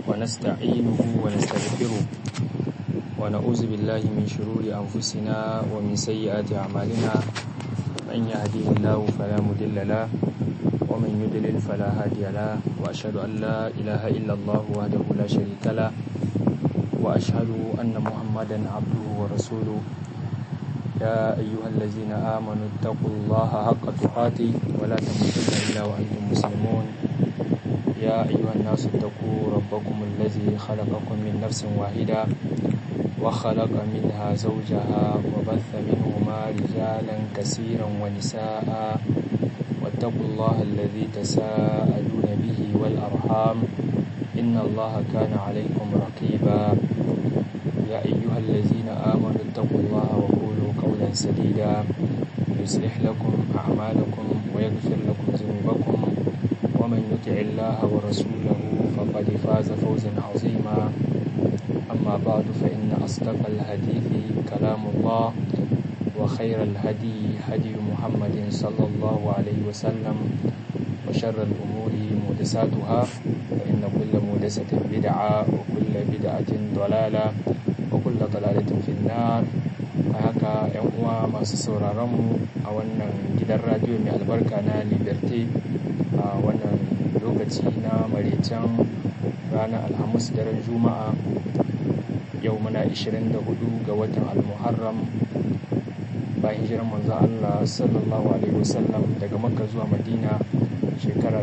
ونستعينه ونستغفره ونعوذ بالله من شرور أنفسنا ومن سيئات أعمالنا من يهديه الله فلا مضل له ومن يضلل فلا هادي له وأشهد أن لا إله إلا الله وحده لا شريك له وأشهد أن محمدا عبده ورسوله يا أيها الذين آمنوا اتقوا الله حق تقاته ولا تموتن إلا وأنتم مسلمون يا أيها الناس اتقوا ربكم الذي خلقكم من نفس واحدة وخلق منها زوجها وبث منهما رجالا كثيرا ونساء واتقوا الله الذي تساءلون به والأرحام إن الله كان عليكم رقيبا يا أيها الذين آمنوا اتقوا الله وقولوا قولا سديدا يصلح لكم أعمالكم ويغفر لكم ذنوبكم ومن يطع الله ورسوله فقد فاز فوزا عظيما أما بعد فإن أصدق الحديث كلام الله وخير الهدي هدي محمد صلى الله عليه وسلم وشر الأمور محدثاتها فإن كل محدثة بدعة وكل بدعة ضلالة وكل ضلالة في النار haka yan uwa masu sauraron mu a wannan gidan radio mai albarka na liberté a wannan lokaci na maraicen ranar alhamis daren juma'a yau muna 24 ga watan almuharram bayan hijiran manzo Allah sallallahu alaihi wasallam daga makka zuwa madina shekara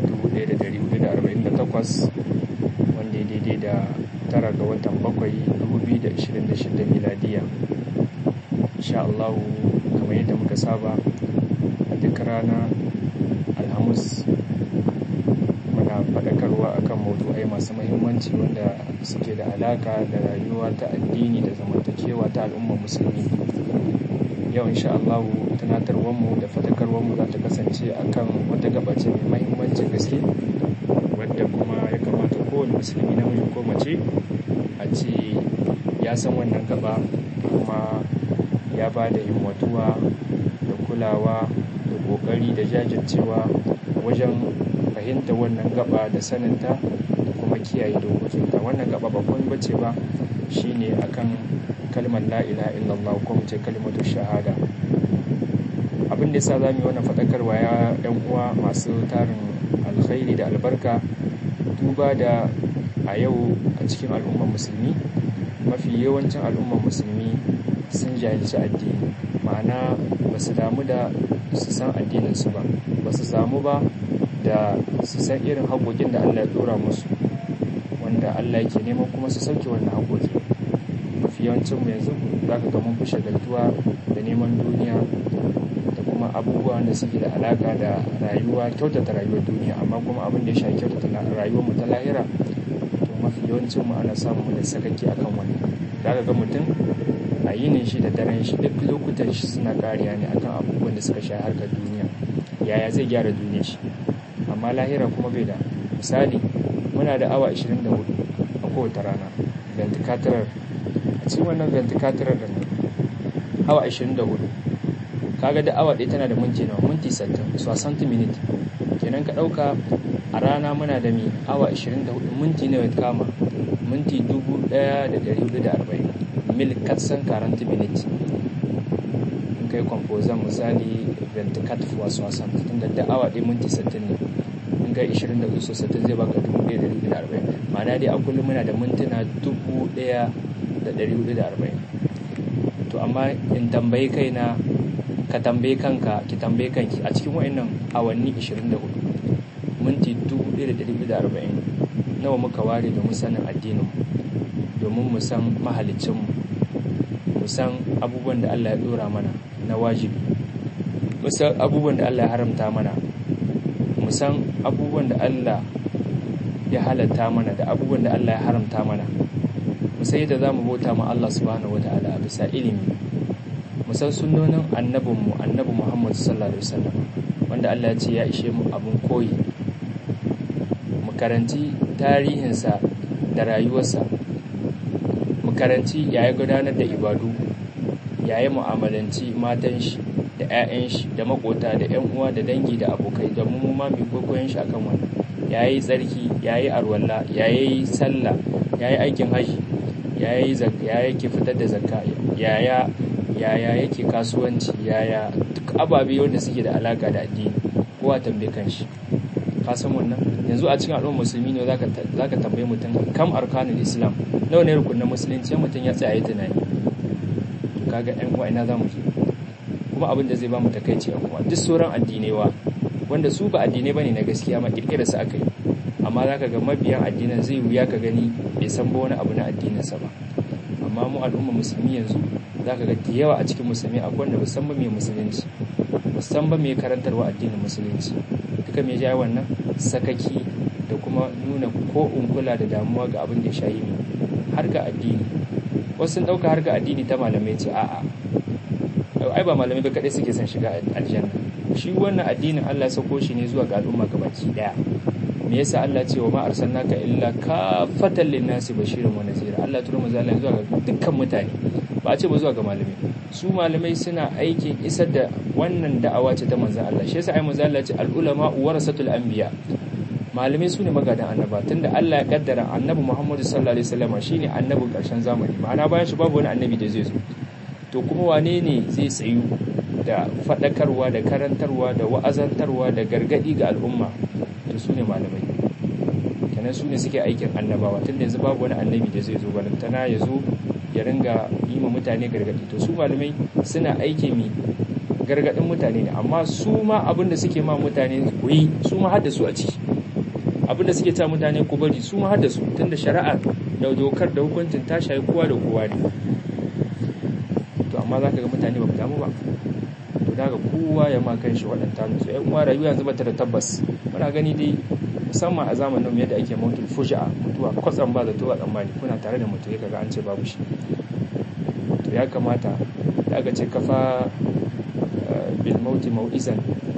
1448 wanda ya daidai da tara ga watan bakwai 2026 miladiya insha Allah kamar yadda muka saba a duk rana alhamis muna faɗakarwa akan maudu'ai masu mahimmanci wanda suke da alaka da rayuwa ta addini da zamantakewa ta al'ummar musulmi yau insha Allah tunatarwarmu da faɗakarwarmu za ta kasance akan wata gabace mai mahimmancin gaske wadda kuma ya kamata kowane musulmi namiji ko mace a ce ya san wannan gaba kuma ya ba da himmatuwa da kulawa da ƙoƙari da jajircewa wajen fahimta wannan gaba da saninta da kuma kiyaye dokokinta wannan gaba ba kuma bace ba shine akan kalmar la ilaha illallah ko mu ce kalmatu shahada abin da yasa zamu yi wannan fadakarwa ya yan uwa masu tarin alkhairi da albarka duba da a yau a cikin al'ummar musulmi mafi yawancin al'ummar musulmi sun jahilci addini ma'ana ba su damu da su san addininsu ba ba su samu ba da su san irin haƙoƙin da Allah ya ɗora musu wanda Allah yake neman kuma su sauke wannan haƙoƙi mafi yawancin mu yanzu za ka ga mun fi shagaltuwa da neman duniya da kuma abubuwa da suke da alaƙa da rayuwa kyautata rayuwar duniya amma kuma abin da ya shafi kyautata rayuwar mu ta lahira to mafi yawancin mu ana samun da sakaki akan wannan za ka ga mutum a yinin shi da daren shi duk lokutan shi suna kariya ne akan abubuwan da suka sha harkar duniya yaya zai gyara duniyar shi amma lahira kuma bai da misali muna da awa 24 a kowace rana venticatorar a cikin wannan venticatorar da awa 24 kaga da awa ɗaya tana da minti nawa minti 60 so 60 minute kenan ka ɗauka a rana muna da mi awa 24 minti nawa kama minti 1440 mil katsan 40 minute in kai kwamfozan misali 24 fois 60 tunda da awa ɗaya minti 60 ne in kai 24 so 60 zai baka 1440 ma'ana dai a kullum muna da mintuna 1440 to amma in tambayi kaina ka tambayi kanka ki tambayi kanki a cikin wa'annan awanni 24 minti 1440 nawa muka ware domin sanin addinin domin mu san mahalicinmu mu san abubuwan da Allah ya dora mana na wajibi mu san abubuwan da Allah ya haramta mana mu san abubuwan da Allah ya halatta mana da abubuwan da Allah ya haramta mana mu san yadda zamu bauta ma Allah subhanahu wataala bisa ilimi mu san sunnonin annabinmu annabi Muhammad sallallahu alaihi wasallam wanda Allah ya ce ya ishe mu abun koyi mu karanci tarihinsa da rayuwarsa mu karanci yaya gudanar da ibadu yaya mu'amalanci matan shi da 'ya'yan shi da makota da 'yan uwa da dangi da abokai da mu ma mu kokoyen shi akan wannan ya yi tsarki ya yi arwalla ya yi sallah ya yi aikin haji ya yake fitar da zakka yaya yaya yake kasuwanci yaya duk ababe wanda suke da alaka da addini kowa tambaye kanshi ka san wannan yanzu a cikin al'ummar musulmi ne zaka zaka tambaye mutum kam arkanul islam nawa ne rukunin musulunci mutum ya tsaya yi tunani kaga ɗan uwa ina zamu je kuma abin da zai ba mu takaici a kuma duk sauran addinewa wanda su ba addinai bane na gaskiya ma kirkira su aka yi amma zaka ga mabiyan addinan zai wuya ka gani bai san ba wani abu na addininsa ba amma mu al'ummar musulmi yanzu zaka ga da yawa a cikin musulmi akwai wanda musamman mai musulunci musamman mai karantarwa addinin musulunci duka mai jaye wannan sakaki da kuma nuna ko kula da damuwa ga abin da ya shayi ne har ga addini wasu sun ɗauka har ga addini ta malamai ce a'a ai ba malamai ba kaɗai suke son shiga aljanna shi wannan addinin Allah ya sako shi ne zuwa ga al'umma gabaki daya me yasa Allah ce wa ma arsalnaka illa kafatan linnasi bashiran wa nazira Allah turo manzo Allah zuwa ga dukkan mutane ba a ce ba zuwa ga malamai su malamai suna aikin isar da wannan da'awa ce ta manzo Allah shi yasa ai manzo Allah ce al ulama warasatul anbiya malamai su ne magadan annaba tunda Allah ya kaddara annabi Muhammadu sallallahu alaihi wasallam shine annabin karshen zamani ma'ana bayan shi babu wani annabi da zai zo to kuma wane ne zai tsayu da faɗakarwa da karantarwa da wa'azantarwa da gargaɗi ga al'umma to su ne malamai kenan su ne suke aikin annabawa tun da yanzu babu wani annabi da zai zo balantana ya zo ya ringa yi ma mutane gargaɗi to su malamai suna aiki mi gargaɗin mutane ne amma su ma abin da suke ma mutane ku yi su ma hadda su a ciki abin da suke ta mutane ku bari su ma hadda su tun da shari'a da dokar da hukuncin ta shayi kowa da kowa ne to amma za ka ga mutane ba ku damu ba to daga kowa ya ma kan shi waɗanta nutsu ‘yan uwa rayuwa yanzu bata da tabbas muna gani dai musamman a zamanin yadda ake mutul fuja'a mutuwa kwatsam ba zato a tsammani kuna tare da mutu ya kaga an ce babu shi to ya kamata da aka ce kafa bil mauti mau'izan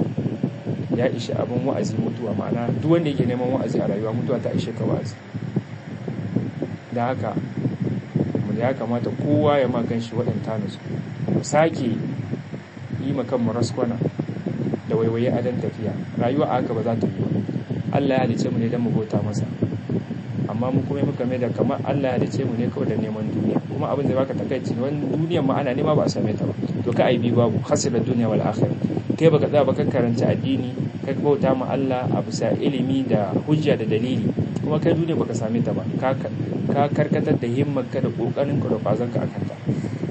ya ishe abin wa'azi mutuwa ma'ana duk wanda yake neman wa'azi a rayuwa mutuwa ta ishe ka wa'azi da haka ya kamata kowa ya ma kan shi waɗanta nutsu mu sake yi makan mu raskwana da waiwaye adan tafiya rayuwa a haka ba za ta yi Allah ya halice mu ne don mu bauta masa amma mu kuma muka mai da kamar Allah ya halice mu ne kawai da neman duniya kuma abin da baka takaici wani duniyar ma ana nema ba a same ta ba to ka aibi babu hasirar duniya wal akhir kai baka tsaya baka karanta addini kai bauta ma Allah a bisa ilimi da hujja da dalili kuma kai duniya baka same ta ba ka ka karkatar da himmar ka da kokarin ka da kwazon ka akan ta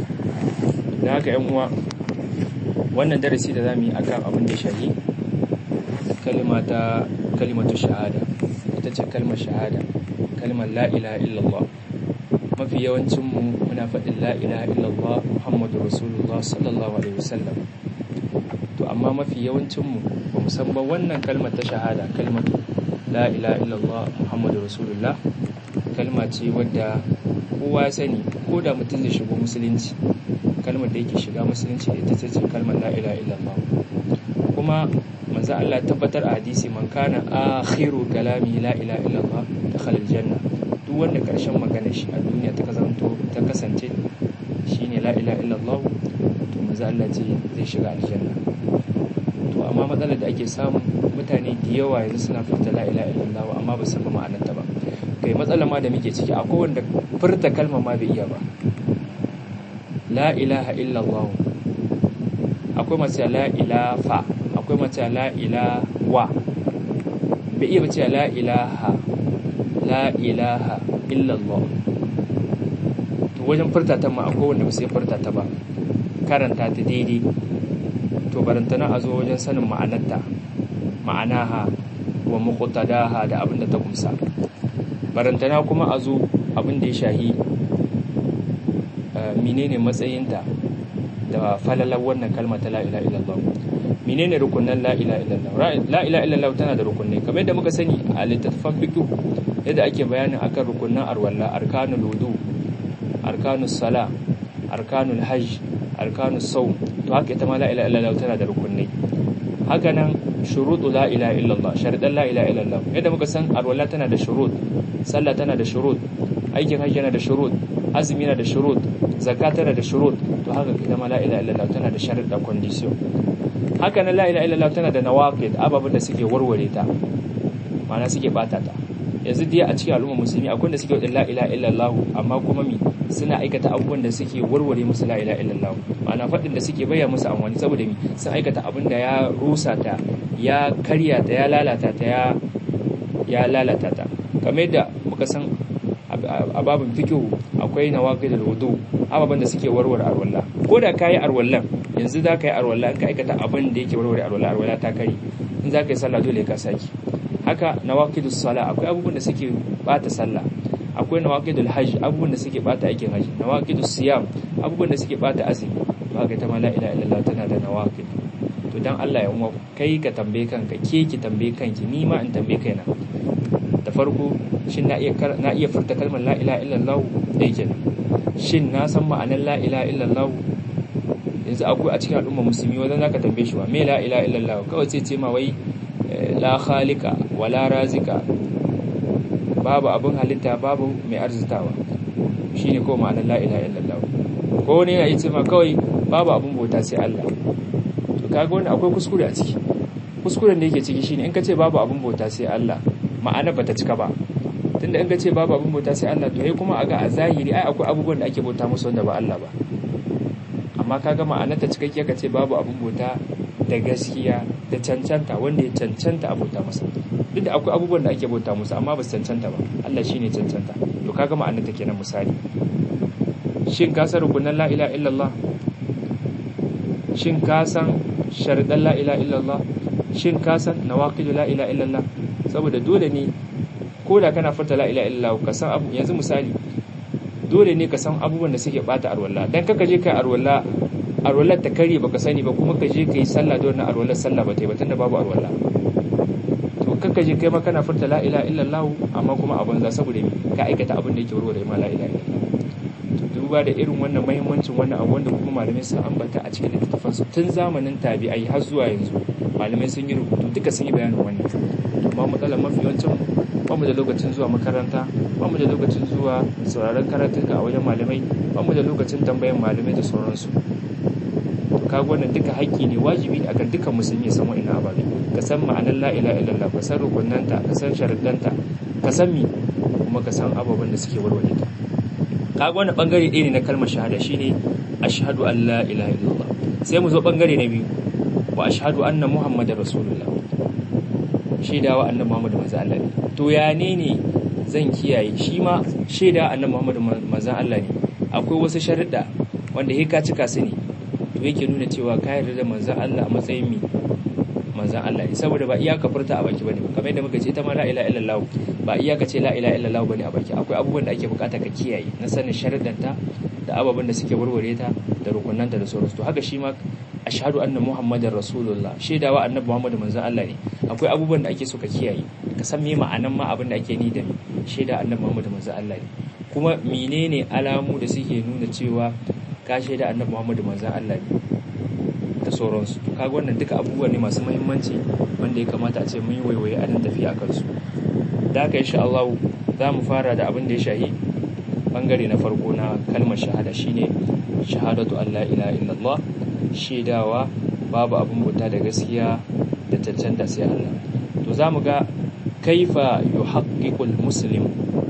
da haka yan uwa wannan darasi da zamu yi akan abin da shahi kalma ta kalimatu shahada ita ce kalmar shahada kalmar la ilaha illallah mafi yawancin mu muna faɗin la ilaha illallah muhammadu rasulullah sallallahu alaihi wasallam to amma mafi yawancin mu ba mu san ba wannan kalmar ta shahada kalmatu la ilaha illallah muhammadu rasulullah kalma ce wadda kowa ya sani ko da mutum zai shigo musulunci kalmar da yake shiga musulunci da ita ce kalmar la ilaha illallah kuma manzo Allah tabbatar a hadisi man kana akhiru kalami la ilaha illallah dakhala aljanna duk wanda karshen magana shi a duniya ta kazanto ta kasance shine la ilaha illallah to manzo Allah ce zai shiga aljanna to amma matsalar da ake samu mutane da yawa yanzu suna furta la ilaha illallah amma ba su san ma'anarta ba kai matsalar ma da muke ciki akwai wanda furta kalmar ma bai iya ba la ilaha illallah akwai mace la ilafa akwai mace la ilawa bai iya bace la ilaha la ilaha illallah to wajen furta ta ma akwai wanda ba sai furta ta ba karanta ta daidai to barantana a zo wajen sanin ma'anarta ma'anaha wa muqtadaha da abin da ta kumsa barantana kuma a zo abin da ya shahi menene matsayinta da falalar wannan kalma ta la'ila illallah menene rukunan la'ila illallah la'ila illallah tana da rukunai kamar yadda muka sani a littattafan fiqh yadda ake bayanin akan rukunan arwalla arkanul wudu arkanus sala arkanul hajj arkanus sawm to haka ita ma la'ila illallah tana da rukunai haka nan shuruɗu la ilaha illallah sharadan la ilaha illallah yadda muka san arwalla tana da shurut sallah tana da shurut aikin hajji yana da shurut azumi yana da shurut zakka tana da shurut to haka ita ma la ilaha illallah tana da sharuɗa condition haka nan la ilaha illallah tana da nawaqid ababen da suke warware ta ma'ana suke bata ta yanzu dai a cikin al'umma musulmi akwai da suke wadda la ilaha illallah amma kuma mi suna aikata abubuwan da suke warware musu la ilaha illallah ma'ana faɗin da suke bayyana musu amfani saboda mi sun aikata abin da ya rusa ta ya karya ta ya lalata ta ya ya lalata ta kamar yadda muka san a babin fikihu akwai nawaqidul wudu ababan da suke warware arwalla ko da kai arwallan yanzu za ka yi arwalla in ka aikata abin da yake warware arwalla arwalla ta kari in za ka yi sallah dole ka saki haka nawaqidus sala akwai abubuwan da suke bata sallah akwai nawaqidul hajj abubuwan da suke bata aikin hajji nawaqidus siyam abubuwan da suke bata azumi ba ga ta ma la ilaha illallah tana da nawaqid to dan Allah ya umma kai ka tambaye kanka ke ki tambaye kanki ni ma in tambaye kaina da farko shin na iya na iya furta kalmar la ilaha illallah da yake shin na san ma'anar la ilaha illallah yanzu akwai a cikin al'umma musulmi wanda zaka tambaye shi wa me la ilaha illallah kawai sai ce ma wai la khalika wala razika babu abin halitta babu mai arzitawa shine ko ma'anar la ilaha illallah ko ne ya ce ma kawai babu abin bauta sai Allah to kaga wannan akwai kuskure a ciki kuskuren da yake ciki shine in ka ce babu abin bauta sai Allah ma'ana bata cika ba tunda in ka ce babu abin bauta sai Allah to yayi kuma aga a zahiri ai akwai abubuwan da ake bauta musu wanda ba Allah ba amma kaga ma'ana ta cikakke ka ce babu abin bauta da gaskiya da cancanta wanda ya cancanta a bauta masa duk da akwai abubuwan da ake bauta musu amma ba su cancanta ba Allah shine cancanta to kaga ma'ana ta kenan misali shin ka san rukunan la ilaha illallah shin ka san sharidan la ilaha illallah shin ka san nawaqidu la ilaha illallah saboda dole ne ko da kana furta la ilaha illallah ka san abu yanzu misali dole ne ka san abubuwan da suke bata arwalla dan kaka je kai arwalla arwallar ta kare baka sani ba kuma ka je kai sallah da wannan arwallar sallah ba ta yi ba tunda babu arwalla to kaka je kai ma kana furta la ilaha illallah amma kuma abin za saboda ka aikata abin da yake warware ma la ilaha illallah to duba da irin wannan muhimmancin wannan abu wanda kuma malamai sun ambata a cikin littattafansu tun zamanin tabi'ai har zuwa yanzu malamai sun yi rubutu duka sun yi bayanin wannan amma matsalar mafi yawancin ba mu da lokacin zuwa makaranta ba mu da lokacin zuwa sauraron karatuka a wajen malamai ba mu da lokacin tambayan malamai da sauransu to kaga wannan duka haƙƙi ne wajibi ne akan dukkan musulmi ya san wa'ina ababe ka san ma'anar la ilaha illallah ka san rukunanta ka san sharuɗanta ka san mi kuma ka san ababen da suke warware ta kaga wannan bangare ɗaya ne na kalmar shahada shine ashhadu an la ilaha illallah sai mu zo bangare na biyu wa ashhadu anna muhammadar rasulullah shaidawa annabi muhammadu manzo Allah ne to ya ne ne zan kiyaye shi ma shaida annabi muhammadu manzo Allah ne akwai wasu sharuɗa wanda he ka cika su ne to yake nuna cewa ka yarda da manzo Allah a matsayin mi manzo Allah ne saboda ba iyaka furta a baki bane kamar yadda muka ce ita ma la ilaha illallah ba iyaka ce la ilaha illallah bane a baki akwai abubuwan da ake bukata ka kiyaye na sanin sharuɗanta da ababen da suke warware ta da rukunanta da sauransu to haka shi ma ashhadu anna muhammadar rasulullah shaidawa annabi muhammadu manzon Allah ne akwai abubuwan da ake so ka kiyaye ka san me ma'anan ma abin da ake ni da shaida annabi muhammadu manzon Allah ne kuma menene alamu da suke nuna cewa ka shaida annabi muhammadu manzon Allah ne da sauransu to kaga wannan duka abubuwa ne masu muhimmanci wanda ya kamata a ce mun yi waiwaye a nan tafiya akan su da haka insha Allah za mu fara da abin da ya shahi bangare na farko na kalmar shahada shine shahadatu an la ilaha illallah shaidawa babu abin bauta da gaskiya da cancanta sai Allah to za mu ga kaifa yuhaqqiqul muslim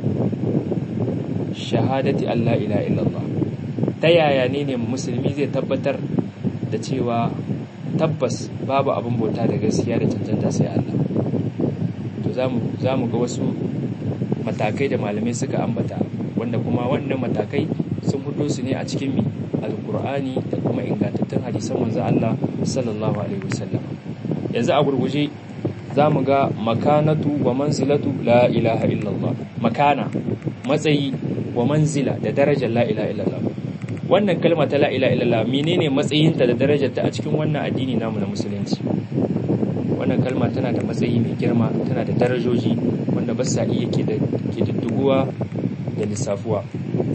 shahadati an la ilaha illallah ta yaya ne ne musulmi zai tabbatar da cewa tabbas babu abin bauta da gaskiya da cancanta sai Allah to za mu ga wasu matakai da malamai suka ambata wanda kuma wannan matakai sun fito su ne a cikin mi alkur'ani da kuma ingantattun hadisan manzo Allah sallallahu alaihi wasallam yanzu a gurguje zamu ga makanatu wa manzilatu la ilaha illallah makana matsayi wa manzila da darajar la ilaha illallah wannan kalma ta la ilaha illallah menene matsayinta da darajarta a cikin wannan addini namu na musulunci wannan kalma tana da matsayi mai girma tana da darajoji wanda ba sa iya ke didduguwa da lissafuwa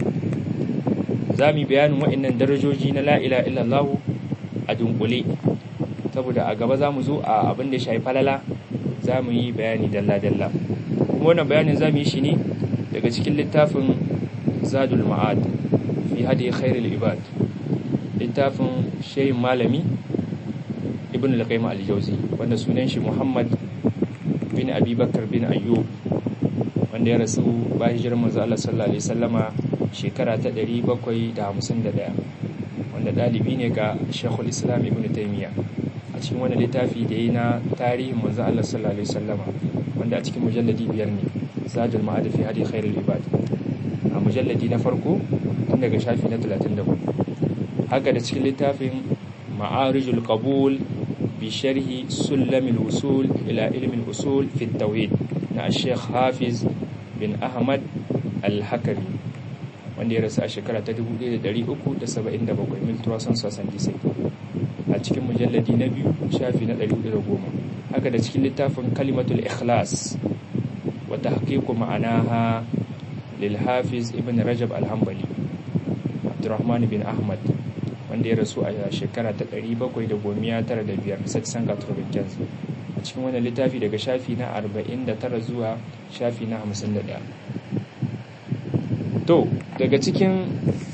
za mu yi bayanin waɗannan darajoji na la'ila illallahu a dunkule saboda a gaba za mu zo a abin da ya shafi falala za mu yi bayani dalla-dalla kuma wannan bayanin za mu yi shi ne daga cikin littafin zadul ma'ad fi hadi khairul ibad littafin shehin malami ibn al-qayyim al-jawzi wanda sunan shi muhammad bin abi bakar bin ayyub wanda ya rasu bayan hijirar manzo Allah sallallahu alaihi wasallama shekara ta 751 wanda dalibi ne ga Sheikhul Islam Ibn Taymiyyah a cikin wani littafi da yayi na tarihin manzo Allah sallallahu alaihi wasallama wanda a cikin mujalladi biyar ne Zadul Ma'ad fi Hadi Khairul Ibad a mujalladi na farko tun daga shafi na 34 haka da cikin littafin Ma'arijul Qabul bi sharhi Sulamil Usul ila ilmin usul fi tauhid na Sheikh Hafiz bin Ahmad Al-Hakami wanda ya rasu a shekara ta 1377 mil turasan sasan disai a cikin mujalladi na biyu shafi na 110 haka da cikin littafin kalimatul ikhlas wata hakiku ma'anaha lil hafiz ibn rajab al-hambali abdurrahman bin ahmad wanda ya rasu a shekara ta 795 saksan gatrovinkens a cikin wani littafi daga shafi na 49 zuwa shafi na 51 to daga cikin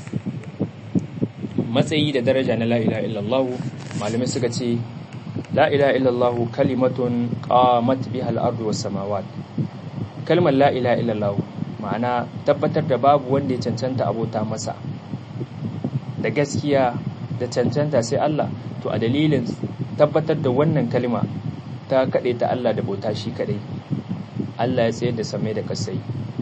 matsayi da daraja na la'ila illallahu malamai suka ce la'ila illallahu kalimatun qamat biha al-ardu was samawat kalmar la'ila illallahu ma'ana tabbatar da babu wanda ya cancanta abota masa da gaskiya da cancanta sai Allah to a dalilin tabbatar da wannan kalma ta kaɗai ta Allah da bauta shi kaɗai Allah ya tsayar da samai da kasai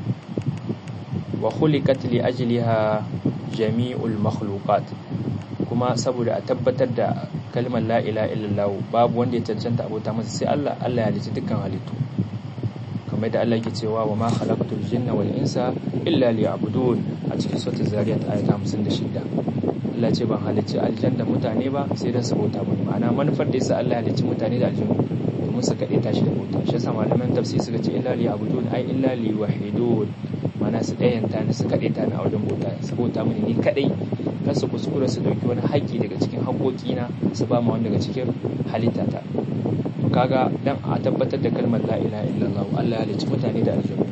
wa khuliqat li ajliha jami'ul makhluqat kuma saboda a tabbatar da kalmar la ilaha illallah babu wanda ya cancanta abota masa sai Allah Allah ya halitta dukkan halittu kamar da Allah yake cewa wa ma khalaqtul jinna wal insa illa liya'budun a cikin suratul zariyat ayat 56 Allah ce ban halicci aljanna mutane ba sai dan su bauta mani ma'ana manufar da yasa Allah ya halicci mutane da aljanna domin su kaɗe tashi da bauta shi yasa malaman tafsir suka ce illa liya'budun ai illa liwahidun mana su ɗayanta ni su kaɗe ta ni a wajen bauta su bauta mini ni kaɗai kar su kuskura su ɗauki wani haƙƙi daga cikin haƙoƙina su ba ma wani daga cikin halittata to kaga dan a tabbatar da kalmar la ilaha illallah Allah ya halicci mutane da aljanna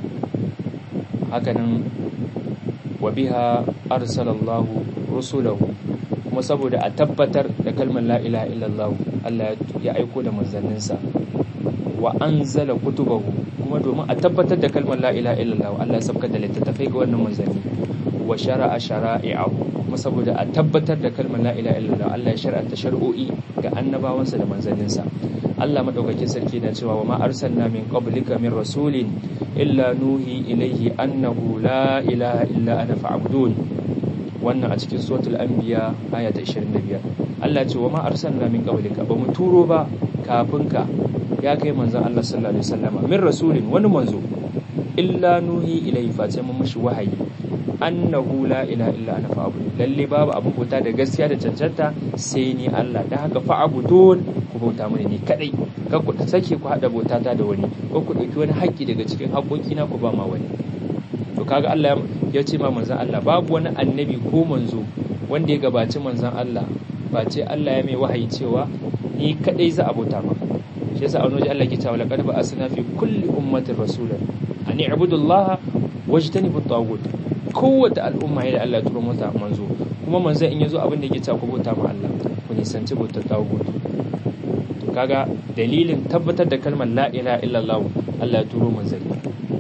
hakanan wa biha arsalallahu rusulahu kuma saboda a tabbatar da kalmar la ilaha illallah Allah ya aiko da manzanninsa wa anzala kutubahu kuma domin a tabbatar da kalmar la ilaha illallah Allah ya sabka da littattafai ga wannan manzanni wa shara'a shara'i'ahu kuma saboda a tabbatar da kalmar la ilaha illallah Allah ya shar'anta shar'o'i ga annabawansa da manzanninsa Allah madaukakin sarki na cewa wa ma arsalna min qablika min rasulin illa nuhi ilayhi annahu la ilaha illa ana fa'budun wannan a cikin suratul anbiya aya ta 25 Allah ce wa ma arsalna min qablika ba mu turo ba kafin ka ya kai manzon Allah sallallahu alaihi wasallama min rasulin wani manzo illa nuhi ilayhi face mun mishi wahayi annahu la ilaha illa ana fa'budu lalle babu abin bauta da gaskiya da cancanta sai ni Allah dan haka fa'budun ku bauta mini ni kadai kar ku sake ku hada bauta ta da wani ko ku dauki wani haƙƙi daga cikin haƙoƙi na ku ba ma wani to kaga Allah ya ce ma manzon Allah babu wani annabi ko manzo wanda ya gabaci manzon Allah ba ce Allah ya mai wahayi cewa ni kadai za a bauta ma shi yasa a wani waje Allah ke cewa laqad ba'asna fi kulli ummatin rasulan an i'budu Allah wajtanibu at-taghut kowace al'umma ya da Allah ya turo mata manzo kuma manzon in yazo abin da yake cewa ku bauta ma Allah ku nisanci bautar tagut to kaga dalilin tabbatar da kalmar la ilaha illallah Allah ya turo manzanni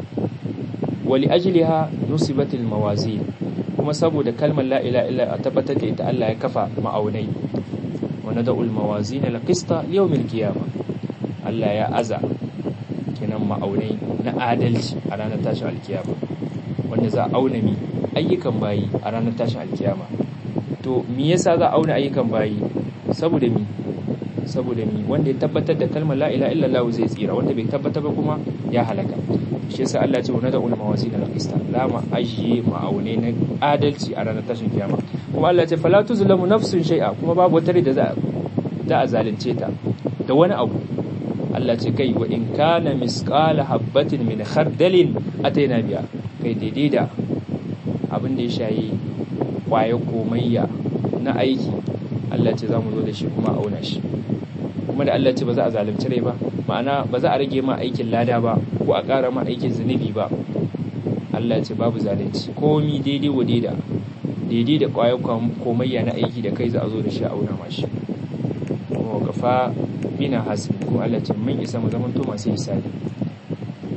wali ajliha nusibatil mawazin kuma saboda kalmar la ilaha illa a tabbatar da ita Allah ya kafa ma'aunai wa nada'ul mawazin al-qista yawmil qiyamah Allah ya aza kenan ma'aunai na adalci a ranar tashin alkiyama wanda za a auna mi ayyukan bayi a ranar tashin alkiyama to me yasa za a auna ayyukan bayi saboda mi saboda mi wanda ya tabbatar da kalmar la ilaha illallah zai tsira wanda bai tabbatar ba kuma ya halaka shi yasa Allah ya ce wa nada ulama wasila al-qista la ma ajiye ma'aune na adalci a ranar tashin kiyama kuma Allah ya ce fala tuzlamu nafsun shay'a kuma babu wata da za za a zalunce ta da wani abu Allah ce kai wa in kana misqala habatin min khardalin ataina biya kai daidai da abin da ya shayi kwaye komayya na aiki Allah ce za mu zo da shi kuma auna shi kuma da Allah ce ba za a zalunci rai ba ma'ana ba za a rage ma aikin lada ba ko a ƙara ma aikin zunubi ba Allah ce babu zalunci komi daidai wa daida daidai da kwaye komayya na aiki da kai za a zo da shi a auna ma shi kuma kafa bina hasbi kuma Allah ce mun isa mu zaman to masu hisabi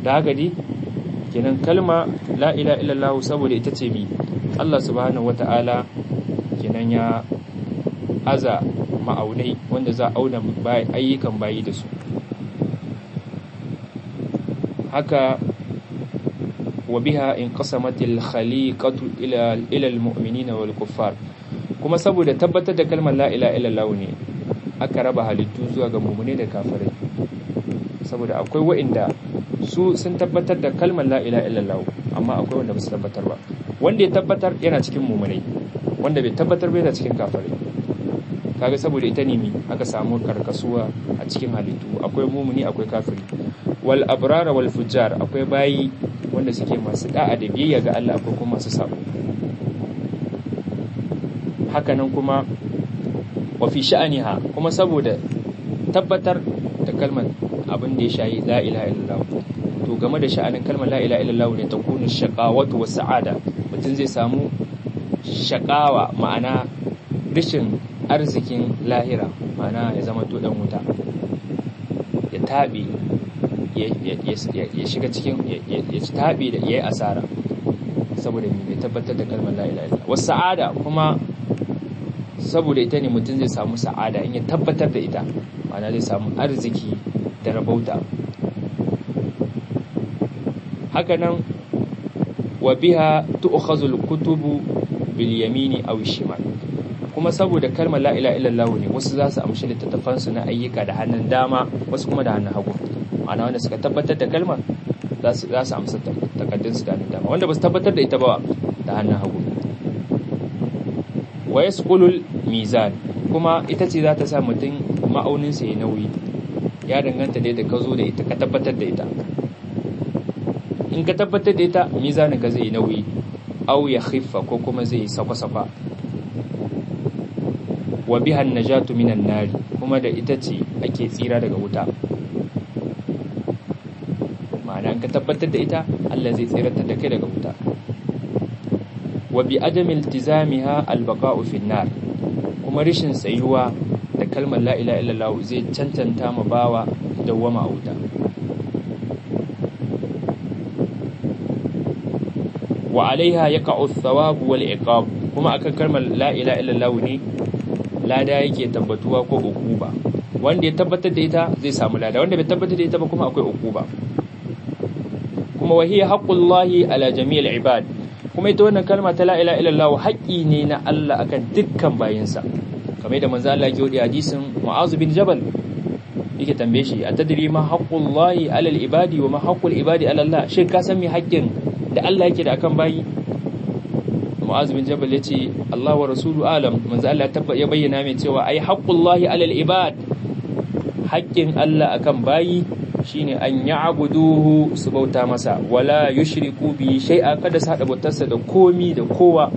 da haka dai kenan kalma la ilaha illallah saboda ita ce mi Allah subhanahu wata'ala kenan ya aza ma'aunai wanda za a auna ayyukan bayi da su haka wa biha in qasamatil khaliqatu ila ila almu'minina wal kuffar kuma saboda tabbatar da kalmar la ilaha illallah ne aka raba halittu zuwa ga mu'mine da kafirai saboda akwai wa'inda su sun tabbatar da kalmar la ilaha illallah amma akwai wanda ba su tabbatar ba wanda ya tabbatar yana cikin mu'minai wanda bai tabbatar ba yana cikin kafirai kaga saboda ita ne mi aka samu karkasuwa a cikin halittu akwai mumuni akwai kafiri wal abrara wal fujjar akwai bayi wanda suke masu da'a da biyayya ga Allah akwai kuma masu sabo hakanan kuma wa fi sha'aniha kuma saboda tabbatar da kalmar abin da ya shayi la ilaha illallah to game da sha'anin kalmar la ilaha illallah ne ta kunu shaqawatu was sa'ada mutum zai samu shaqawa ma'ana rishin arzikin lahira ma'ana ya zama to dan wuta ya tabi ya shiga cikin ya tabi da yayi asara saboda bai tabbatar da kalmar la ilaha illallah was sa'ada kuma saboda ita ne mutum zai samu sa'ada in ya tabbatar da ita ma'ana zai samu arziki da rabauta hakanan wa biha tu'khazul kutubu bil yamini aw shimal kuma saboda kalmar la ilaha illallah ne wasu za su amshi littattafan su na ayyuka da hannun dama wasu kuma da hannun hagu ma'ana wanda suka tabbatar da kalmar za su za su amsa takaddun su da hannun dama wanda ba su tabbatar da ita ba da hannun hagu wa yasqulul mizan kuma ita ce za ta sa mutum ma'aunin sa ya nauyi ya danganta da ka zo da ita ka tabbatar da ita in ka tabbatar da ita mizanin ka zai nauyi au ya khiffa ko kuma zai sakwa-sakwa wa bihan najatu minan nari kuma da ita ce ake tsira daga wuta ma'ana in ka tabbatar da ita Allah zai tsiratar da kai daga wuta wa bi adami iltizamiha albaqa'u fin nar kuma rishin tsayuwa da kalmar la ilaha illallah zai cancanta ma bawa dawwama a wuta wa alaiha yaqa'u ath-thawab wal iqab kuma akan kalmar la ilaha illallah ne lada yake tabbatuwa ko ukuba wanda ya tabbatar da ita zai samu lada wanda bai tabbatar da ita ba kuma akwai ukuba kuma wahiya haqqullahi ala jami'il ibad kuma ita wannan kalma ta la ilaha illallah haƙƙi ne na Allah akan dukkan bayinsa kamar da manzo Allah ya yi hadisin Mu'az bin Jabal yake tambaye shi a tadri ma haqqullahi ala al-ibadi wa ma haqqul ibadi ala Allah shin ka san me haƙƙin da Allah yake da akan bayi Mu'az bin Jabal yace Allah wa rasulu alam manzo Allah ya bayyana mai cewa ai haqqullahi ala al-ibad haƙƙin Allah akan bayi shine an ya'buduhu su bauta masa wala yushriku bi shay'a kada su hada bautarsa da komi da kowa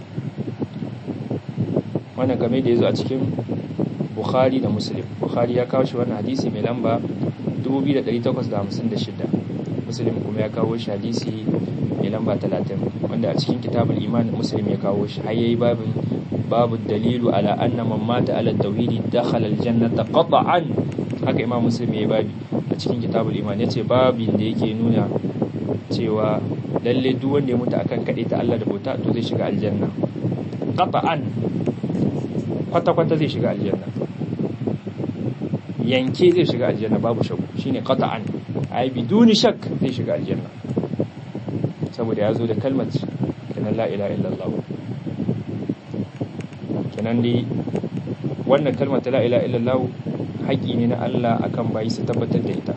wannan game da yazo a cikin Bukhari da Muslim Bukhari ya kawo shi wannan hadisi mai lamba 2856 Muslim kuma ya kawo shi hadisi mai lamba 30 wanda a cikin kitabul iman Muslim ya kawo shi har yayi babin babu dalilu ala anna man mata ala tauhidi dakhala aljannata qat'an haka imam Muslim yayi babi a cikin kitabul iman yace babin da yake nuna cewa lalle duk wanda ya mutu akan kade ta Allah da bauta to zai shiga aljanna qat'an kwata-kwata zai shiga aljanna yanke zai shiga aljanna babu shakku shine qata'an ai biduni shak zai shiga aljanna saboda ya zo da kalmar kenan la ilaha illallah kenan dai wannan kalmar ta la ilaha illallah haƙi ne na Allah akan bayi su tabbatar da ita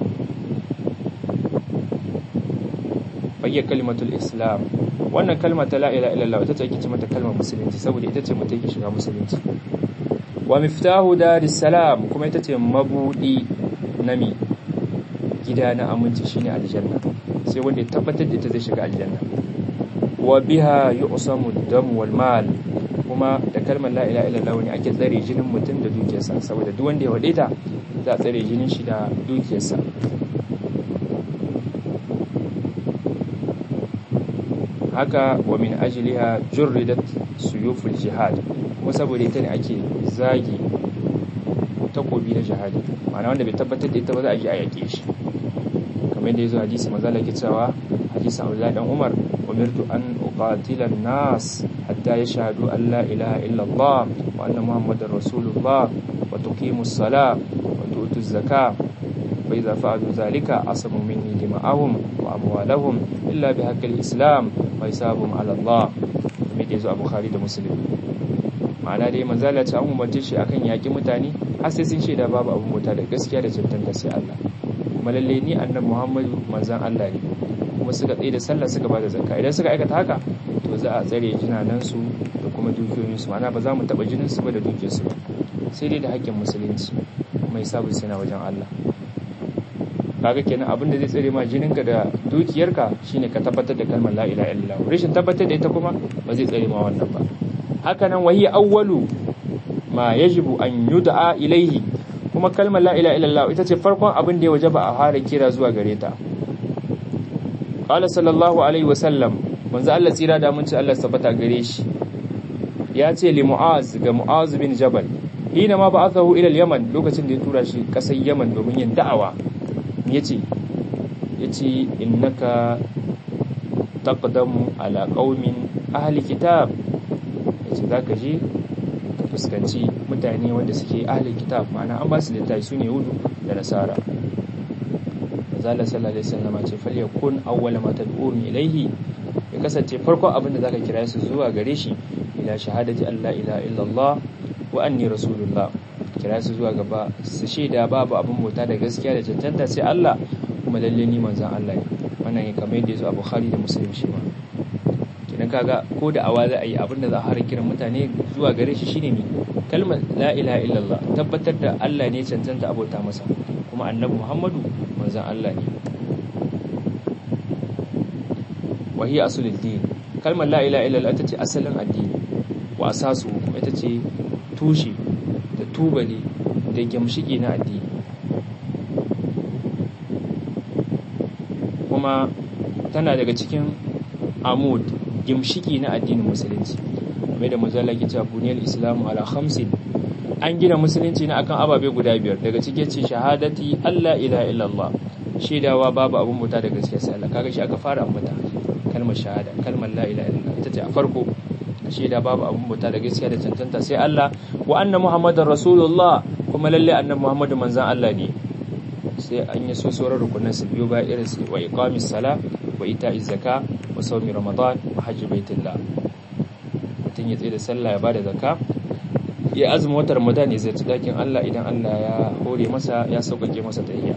bayyar kalimatul islam wannan kalmar ta la ilaha illallah ita ce ake ce mata kalmar musulunci saboda ita ce mutum yake shiga musulunci wa miftahu daris salam kuma ita ce mabudi nami gida na aminci shine aljanna sai wanda ya tabbatar da ita zai shiga aljanna wa biha yu'samu ad-dam wal mal kuma da kalmar la ilaha illallah ne ake tsare jinin mutum da dukiyarsa saboda duk wanda ya wade ta za a tsare jinin shi da dukiyarsa haka wa min ajliha jurridat suyuful jihad kuma saboda ita ne ake zagi takobi na jihadi ma'ana wanda bai tabbatar da ita ba za a yi a yake shi kamar da yazo hadisi manzo Allah ke cewa hadisi Abdullah dan Umar umirtu an uqatila an-nas hatta yashhadu an la ilaha illa Allah wa anna muhammadar rasulullah wa tuqimu as-salah wa tu'tu az-zakah fa idza fa'alu dhalika asamu minni dima'ahum wa amwalahum illa bihaqqi al-islam wa hisabuhum 'ala Allah kamar da yazo a Bukhari da Muslim ma'ana dai manzala ce an umarce shi akan yaki mutane har sai sun shaida babu abin mota da gaskiya da cancanta sai Allah kuma lalle ni annabi Muhammadu manzan Allah ne kuma suka tsaye da sallah suka bada zakka idan suka aikata haka to za a tsare jinanan su da kuma dukiyoyin su ma'ana ba za mu taba jinin su ba da dukiyar su sai dai da haƙƙin musulunci mai sabu sai na wajen Allah kaga kenan abin da zai tsare ma jininka da dukiyarka shine ka tabbatar da kalmar la ilaha illallah rashin tabbatar da ita kuma ba zai tsare ma wannan ba haka nan wahi awwalu ma yajibu an yud'a ilaihi kuma kalmar la ilaha illallah ita ce farkon abin da ya wajaba a fara kira zuwa gare ta qala sallallahu alaihi wasallam manzo Allah tsira da mun ci Allah tabbata gare shi ya ce li mu'az ga mu'az bin jabal hina ma ba'athahu ila al-yaman lokacin da ya tura shi kasar yaman domin yin da'awa yace yace innaka taqdamu ala qaumin ahli kitab yace zaka je ka fuskanci mutane wanda suke ahli kitab ma'ana an ba su littafi sune yahudu da nasara manzala sallallahu alaihi wasallam ce falyakun awwala ma tad'un ilayhi ya kasance farkon abin da zaka kira su zuwa gare shi ila shahadati alla ilaha illallah wa anni rasulullah kira su zuwa gaba su shaida babu abin bauta da gaskiya da cancanta sai Allah kuma lalle ni manzon Allah ne wannan ya kamar yadda yazo a Bukhari da Muslim shi ma kidan kaga ko da awa za a yi abin da za a har kiran mutane zuwa gare shi shine ne kalmar la ilaha illallah tabbatar da Allah ne cancanta abota masa kuma annabi Muhammadu manzon Allah ne wahiya asulul din kalmar la ilaha illallah ita ce asalin addini wa asasu kuma ita ce tushe da tubali da gimshiki na addini kuma tana daga cikin amud gimshiki na addinin musulunci mai da mazala ke cewa buniyar islamu ala khamsin an gina musulunci na akan ababe guda biyar daga cike ce shahadati Allah ila illallah shaidawa babu abin muta da gaskiya sai Allah kaga shi aka fara ambata kalmar shahada kalmar la ilaha illallah ita ce a farko shaida babu abin muta da gaskiya da cancanta sai Allah wa anna muhammadar rasulullah kuma lalle annabi muhammadu manzan Allah ne sai an yi so sauran rukunan su biyo ba irin su wa iqamis sala wa ita'iz zaka wa sawmi ramadan wa hajji baitillah mutum ya tsaye da sallah ya bada zakka ya azumi watan ramadan ya zarci dakin Allah idan Allah ya hore masa ya sauƙaƙe masa tahiyya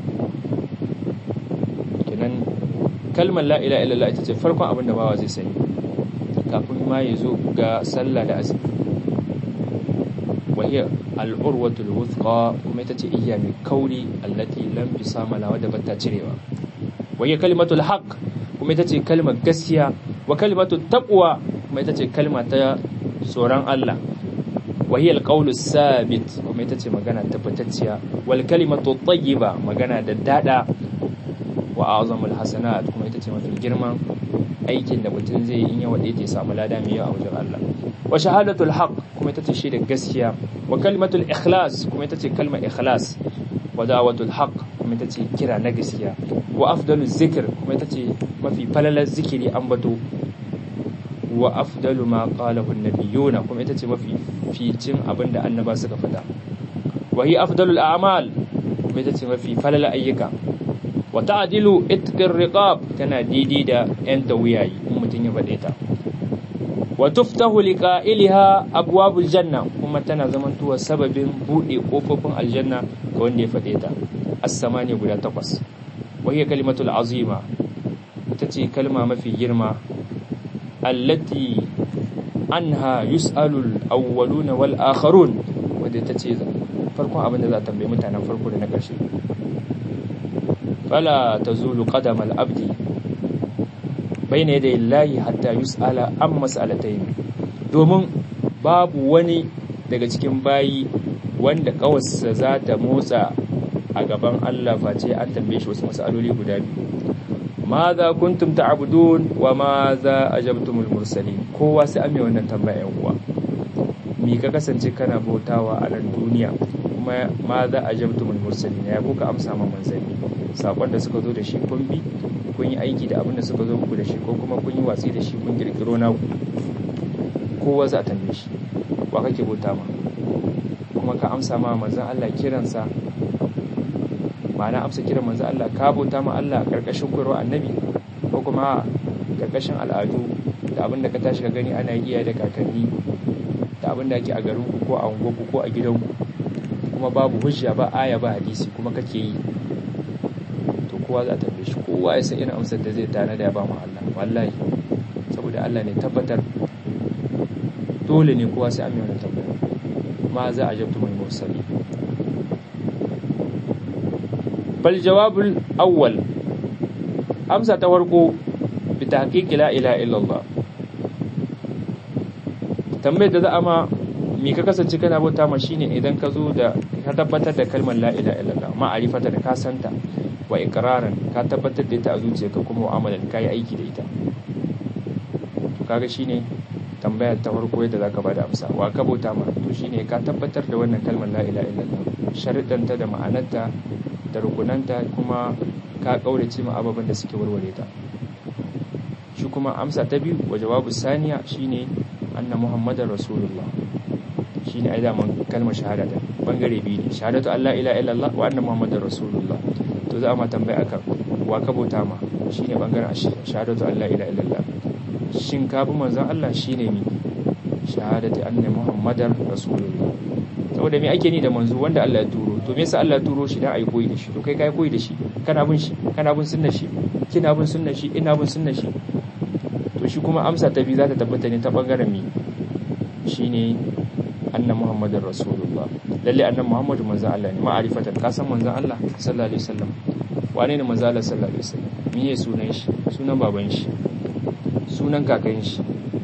kenan kalmar la ilaha illallah ita ce farkon abin da bawa zai sani kafin ma ya zo ga sallah da azumi wahiyar al'urwatul wuthqa kuma ita ce iya mai kauri allati lam bisama la wadda bata cirewa wahiyar kalimatul haqq kuma ita ce kalmar gaskiya wa kalimatul taqwa kuma ita ce kalma ta tsoron Allah wahiyar qaulus sabit kuma ita ce magana tabbatacciya wal kalimatu tayyiba magana da dada wa azamul hasanat kuma ita ce mafi girman aikin da mutum zai yi in ya wade ta samu lada mai yawa a wajen Allah wa shahadatul haqq kuma ita ce shaidar gaskiya wa kalimatul ikhlas kuma ita ce kalmar ikhlas wa da'watul haqq kuma ita ce kira na gaskiya wa afdaluz zikr kuma ita ce mafi falalar zikiri ambato wa afdalu ma qalahu an-nabiyuna kuma ita ce mafi ficin abinda annaba suka fada wa hi afdalul a'mal kuma ita ce mafi falalar ayyuka wa ta'dilu itqir riqab tana didi da yan tawiyayi in mutun ya fade ta wa tuftahu liqa'ilha abwabul janna kuma tana zamantuwa sababin bude kofofin aljanna ga wanda ya fade ta as-samani guda takwas wa hiya kalimatul azima ita ce kalma mafi girma allati anha yus'alul awwaluna wal akharun wanda ita ce farkon abin da za ta tambaye mutanen farko da na ƙarshe fala tazulu qadama al-abdi bayna yaday Allah hatta yus'ala an mas'alatayn domin babu wani daga cikin bayi wanda kawarsa za ta motsa a gaban Allah face an tambaye shi wasu mas'aloli guda biyu maza kuntum ta'budun wa maza ajabtumul mursalin kowa sai an mai wannan tambaya yan uwa me ka kasance kana bautawa a nan duniya kuma ma za a jabtumul mursalin ya kuka amsa ma manzanni sakon da suka zo da shi kun bi kun yi aiki da abin da suka zo muku da shi ko kuma kun yi watsi da shi kun kirkiro na kowa za a tambaye shi wa kake bauta ma kuma ka amsa ma manzan Allah kiransa ma'ana amsa kiran manzan Allah ka bauta ma Allah karkashin koyarwa annabi ko kuma karkashin al'adu da abin da ka tashi ka gani ana yi da kakanni da abin da ake a garin ko a unguwarku ko a gidanku kuma babu hujja ba aya ba hadisi kuma kake yi to kowa za ta tambaye shi kowa ya san irin amsar da zai tana da ya ba mu Allah wallahi saboda Allah ne tabbatar dole ne kowa sai an yi wannan tambaya ma za a jabtu mai mursali bal jawabul awwal amsa ta farko bi tahqiqi la ilaha illallah tambayar da za a ma me ka kasance kana bauta ma shine idan ka zo da ka tabbatar da kalmar la ilaha illallah ma'arifata da ka santa wa iqraran ka tabbatar da ita a zuciyarka kuma mu'amalan ka yi aiki da ita to kaga shine tambayar ta farko yadda zaka bada amsa wa ka bauta ma to shine ka tabbatar da wannan kalmar la ilaha illallah sharuɗanta da ma'anarta da rukunanta kuma ka kaurace ma ababen da suke warware ta shi kuma amsa ta biyu wa jawabu saniya shine anna muhammadar rasulullah shine ai daman kalmar shahada da bangare biyu ne shahadatu allah ila illallah wa anna muhammadar rasulullah to za a ma tambaya akan wa ka bauta ma shine bangaren shahadatu allah ila illallah shin ka bi manzon allah shine mi shahadatu anna muhammadar rasulullah saboda me ake ni da manzo wanda Allah ya turo to me yasa Allah ya turo shi dan ai koyi da shi to kai kai koyi da shi kana bin shi kana bin sunnar shi kina bin sunnar shi ina bin sunnar shi to shi kuma amsa ta biyu za ta tabbata ne ta bangaren mi shine anna muhammadar rasulullah lalle annan muhammadu manzon Allah ne ma'arifatan ka san manzon Allah sallallahu alaihi wasallam wane ne manzon Allah sallallahu alaihi wasallam miye sunan shi sunan baban shi sunan kakan shi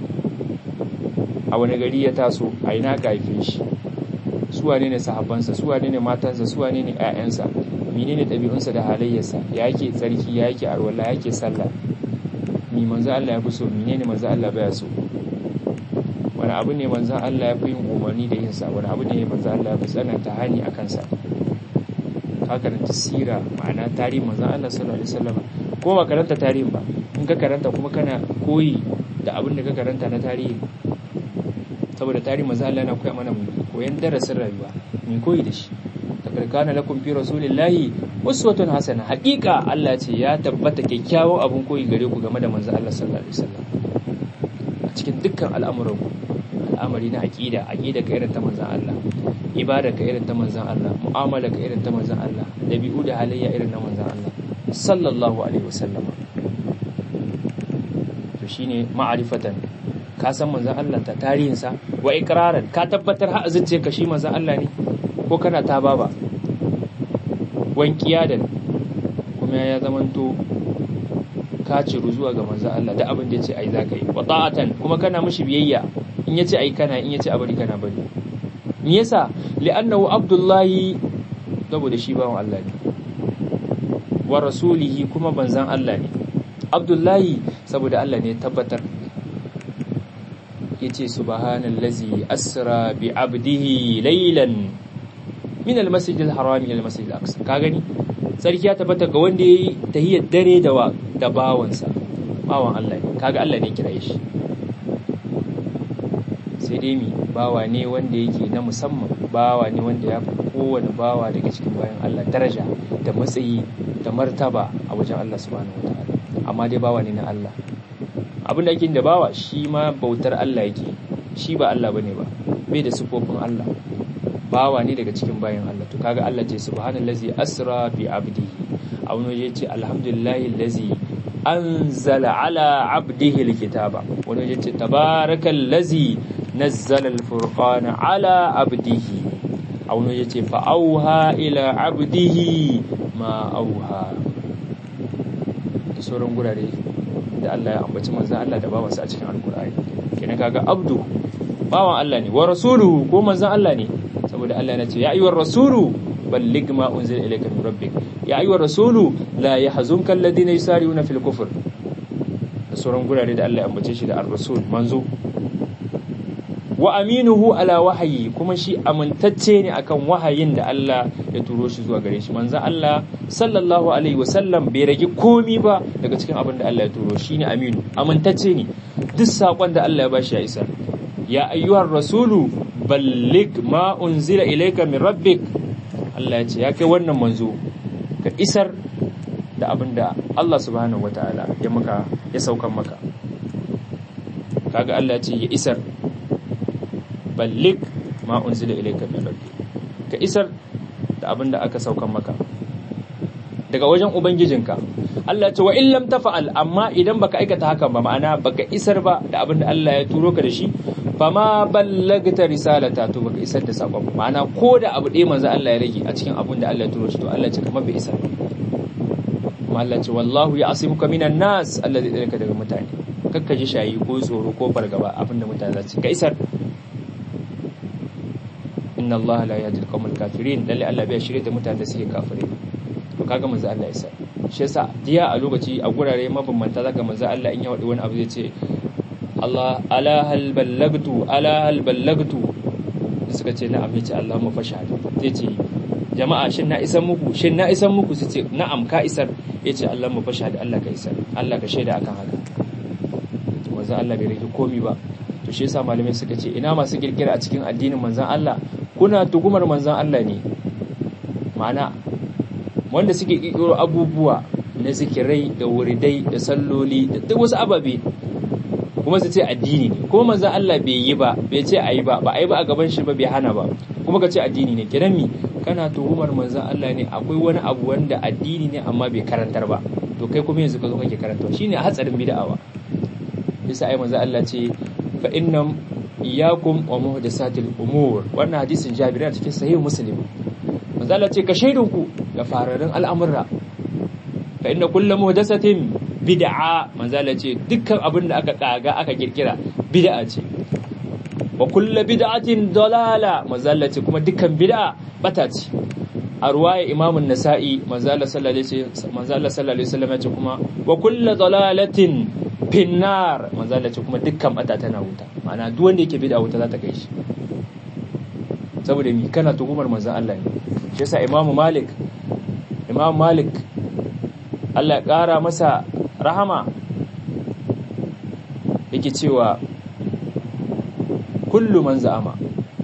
a wani gari ya taso a ina ka haife shi su wane ne sahabbansa su wane ne matansa su wane ne ƴaƴansa menene ɗabi'unsa da halayyarsa ya yake tsarki ya yake arwala ya yake sallah mi manzo Allah ya fi so menene manzo Allah baya so wani abu ne manzo Allah ya fi yin umarni da yin sa wani abu ne manzo Allah ya fi tsananta hani a kansa ka karanta sira ma'ana tarihin manzo Allah sallallahu alaihi wasallam ko ba karanta tarihin ba in ka karanta kuma kana koyi da abin da ka karanta na tarihi saboda tarihin manzo Allah yana koya mana koyan darasin rayuwa mai koyi da shi laqad kana lakum fi rasulillahi uswatun hasana haqiqa Allah ce ya tabbata kyakkyawan abun koyi gare ku game da manzo Allah sallallahu alaihi wasallam a cikin dukkan al'amuran ku al'amari na aqida aqida ka irin ta manzon Allah ibada ka irin ta manzon Allah mu'amala ka irin ta manzon Allah dabi'u da halayya irin na manzon Allah sallallahu alaihi wasallam to shine ma'rifatan ka san manzon Allah ta tarihinsa wa ikraran ka tabbatar har azince ka shi manzon Allah ne ko kana ta baba wankiya da kuma ya zamanto ka ciru zuwa ga manzon Allah da abin da yace ai zaka yi wa ta'atan kuma kana mishi biyayya in yace ai kana in yace a bari kana bari me yasa li'annahu abdullahi saboda shi bawan Allah ne wa rasulihi kuma banzan Allah ne abdullahi saboda Allah ne tabbatar yace subhanallazi asra bi abdihi laylan min almasjid alharam ila almasjid alaqsa ka gani sarki ya tabbata ga wanda yayi tahiyyar dare da wa da bawansa bawan Allah ne kaga Allah ne kiraye shi sai dai mi bawa ne wanda yake na musamman bawa ne wanda ya fi kowane bawa daga cikin bayan Allah daraja da matsayi da martaba a wajen Allah subhanahu wataala amma dai bawa ne na Allah abin da ake da bawa shi ma bautar Allah yake shi ba Allah bane ba bai da sifofin Allah bawa ne daga cikin bayan Allah to kaga Allah ce subhanallazi asra bi abdihi a wani waje ce alhamdulillahi allazi anzala ala abdihi alkitaba wani waje ce tabarakallazi nazzala alfurqana ala abdihi a wani waje ce fa auha ila abdihi ma auha da sauran gurare da Allah ya ambaci manzan Allah da bawansa a cikin alkur'ani kenan kaga abdu bawan Allah ne wa rasuluhu ko manzan Allah ne saboda Allah ya ce ya ayyuhar rasulu balligh ma unzila ilayka min rabbik ya ayyuhar rasulu la yahzunka alladhina yusari'una fil kufr da sauran gurare da Allah ya ambace shi da ar-rasul manzo wa aminuhu ala wahayi kuma shi amintacce ne akan wahayin da Allah ya turo shi zuwa gare shi manzon Allah sallallahu alaihi wasallam bai rage komi ba daga cikin abin da Allah ya turo shi ne aminu amintacce ne duk sakon da Allah ya bashi ya isa ya ayyuhar rasulu ballig ma unzila ilayka min rabbik Allah ya ce ya kai wannan manzo ka isar da abin da Allah subhanahu wataala ya maka ya saukan maka kaga Allah ya ce ya isar ballig ma unzila ilayka min rabbik ka isar da abin da aka saukan maka daga wajen ubangijinka Allah ce wa in lam tafa'al amma idan baka aikata hakan ba ma'ana baka isar ba da abin da Allah ya turo ka da shi fa ma ballagta risalata to baka isar da sakon ma'ana ko da abu ɗaya manzo Allah ya rage a cikin abin da Allah ya turo shi to Allah ce kamar bai isar ba kuma Allah ce wallahu ya'simuka minan nas Allah zai tsare ka daga mutane kakka ji shayi ko tsoro ko fargaba abin da mutane za su ka isar inna Allah la yahdi al-qawmal kafirin lalle Allah bai shirye da mutanen da suke kafirai to kaga manzo Allah isa shi yasa diya a lokaci a gurare mabambanta zaka manzo Allah in ya wadi wani abu zai ce Allah ala hal ballagtu ala hal ballagtu suka ce na'am yace Allahumma fashhad zai ce jama'a shin na isan muku shin na isan muku su ce na'am ka isar yace Allahumma fashhad Allah ka isar Allah ka shaida akan haka manzo Allah bai rike komi ba to shi yasa malamai suka ce ina masu kirkira a cikin addinin manzon Allah kuna tugumar manzon Allah ne ma'ana wanda suke kirkiro abubuwa na zikirai da wuridai da salloli da duk wasu ababe kuma su ce addini ne kuma manzon Allah bai yi ba bai ce ayi ba ba ayi ba a gaban shi ba bai hana ba kuma ka ce addini ne kiran mi kana tuhumar manzon Allah ne akwai wani abu wanda addini ne amma bai karantar ba to kai kuma yanzu ka zo kake karantawa shine hatsarin bid'awa bisa ai manzon Allah ce fa innam iyyakum wa muhdathatil umur wannan hadisin Jabir cikin sahih Muslim manzon Allah ce ka shaidunku da fararin al'amurra fa inna kullu muhdathatin bid'a manzala ce dukkan abin da aka kaga aka kirkira bid'a ce wa kullu bid'atin dalala manzala ce kuma dukkan bid'a bata ce a ruwaya imamu nasa'i manzala sallallahu alaihi wasallam ya ce kuma wa kullu dalalatin finnar manzala ce kuma dukkan bata tana wuta ma'ana duk wanda yake bid'a wuta za ta kai shi saboda mi kana tuhumar manzon Allah ne shi yasa imamu malik imamu malik Allah ya ƙara masa rahama yake cewa kullu man za'ama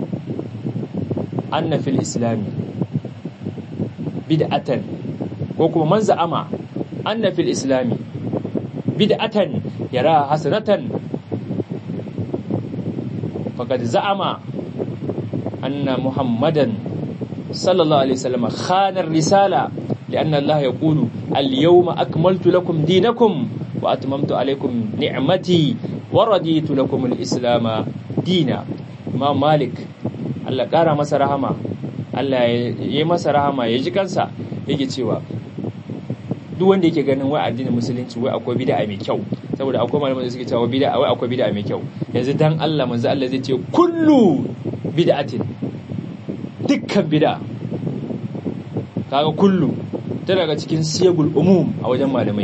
anna fil islami bid'atan ko kuma man za'ama anna fil islami bid'atan yara hasanatan faqad za'ama anna muhammadan sallallahu alaihi wasallam khana risala لأن الله يقول اليوم أكملت لكم دينكم وأتممت عليكم نعمتي ورديت لكم الإسلام دينا ما مالك Allah ƙara masa rahama Allah ya yi masa rahama ya ji kansa yake cewa duk wanda yake ganin wai addinin musulunci wai akwai bid'a mai kyau saboda akwai malaman da suke cewa bid'a wai akwai bid'a mai kyau yanzu dan Allah manzo Allah zai ce kullu bid'atin dukkan bid'a kaga kullu ta daga cikin siyagul umum a wajen malamai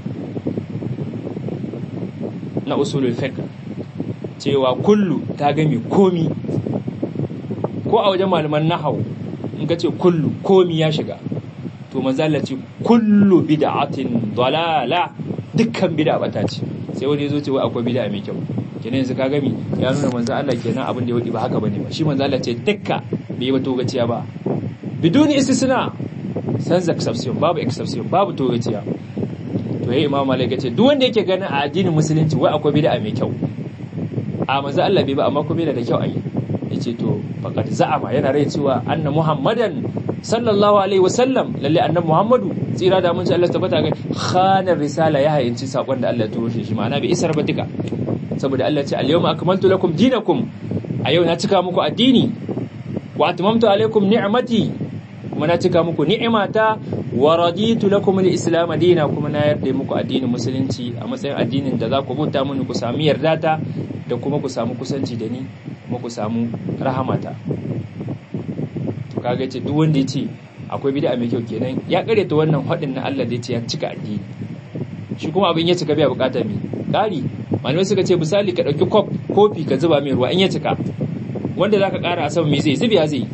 na usulul fiqh cewa kullu ta gami komi ko a wajen malaman nahwu in ka ce kullu komi ya shiga to manzala ce kullu bid'atin dalala dukkan bid'a bata ce sai wani yazo ce wai akwai bid'a mai kyau kenan yanzu ka gami ya nuna manzo Allah kenan abin da ya wadi ba haka bane ba shi manzo Allah ce dukka bai ba togaciya ba biduni istisna sans exception babu exception babu togaciya to yayi imam malik yace duk wanda yake ganin a addinin musulunci wai akwai bid'a mai kyau a manzo Allah bai ba amma kuma yana da kyau ayi yace to faqad za'ama yana rai cewa anna muhammadan sallallahu alaihi wasallam lalle annabi muhammadu tsira da mun ci Allah tabbata ga khanar risala ya hayinci sakon da Allah ya turo shi ma'ana bai isar ba duka saboda Allah ya ce al-yawma akmaltu lakum dinakum a yau na cika muku addini wa atmamtu alaikum ni'mati kuma na cika muku ni'imata wa raditu lakum al-islam dina kuma na yarda muku addinin musulunci a matsayin addinin da za ku bauta mini ku sami yardata da kuma ku samu kusanci da ni kuma ku samu rahamata to kaga ce duk wanda yace akwai bid'a mai kyau kenan ya kare ta wannan hadin na Allah da yace ya cika addini shi kuma abin ya cika bai bukata me kari malamai suka ce misali ka dauki kop kofi ka zuba mai ruwa in ya cika wanda zaka ƙara a sama me zai zubiya zai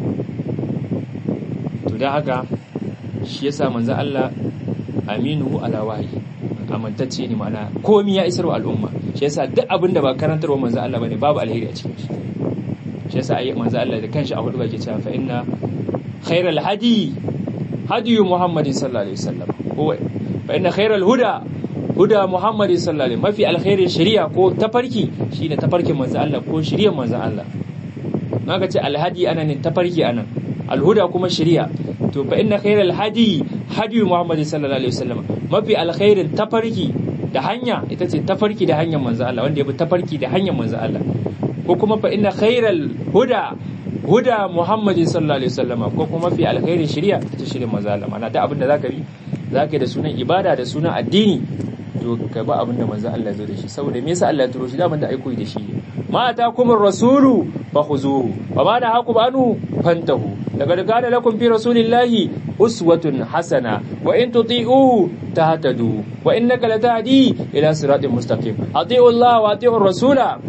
to dan haka shi yasa manzo Allah aminu ala wahyi amantacce ne ma'ana komi ya isar wa al'umma shi yasa duk abin da ba karantarwa manzo Allah bane babu alheri a cikin shi shi yasa ayi manzo Allah da kanshi a hudu bake cewa fa inna khairal hadi hadi muhammadin sallallahu alaihi wasallam ko fa inna khairal huda huda muhammadin sallallahu alaihi mafi alkhairin shari'a ko tafarki shine tafarkin manzo Allah ko shari'ar manzo Allah naga ce alhadi ana ne tafarki anan alhuda kuma shari'a to fa inna khairal hadi hadi muhammadin sallallahu alaihi wasallam mafi alkhairin tafarki da hanya ita ce tafarki da hanyar manzo Allah wanda ya bi tafarki da hanyar manzo Allah ko kuma fa inna khairal huda huda muhammadin sallallahu alaihi wasallama ko kuma fi alkhairin shari'a ta shirin manzo Allah mana da abin da zaka bi zaka yi da sunan ibada da sunan addini to ka ba abin da manzo Allah zo da shi saboda me yasa Allah ya turo shi da da aiko da shi ma atakumur rasulu fakhuzuhu wa ma nahakum anhu fantahu laqad kana lakum fi rasulillahi uswatun hasana wa in tuti'uhu tahtadu wa innaka latahdi ila siratin mustaqim ati'u Allah wa ati'u rasula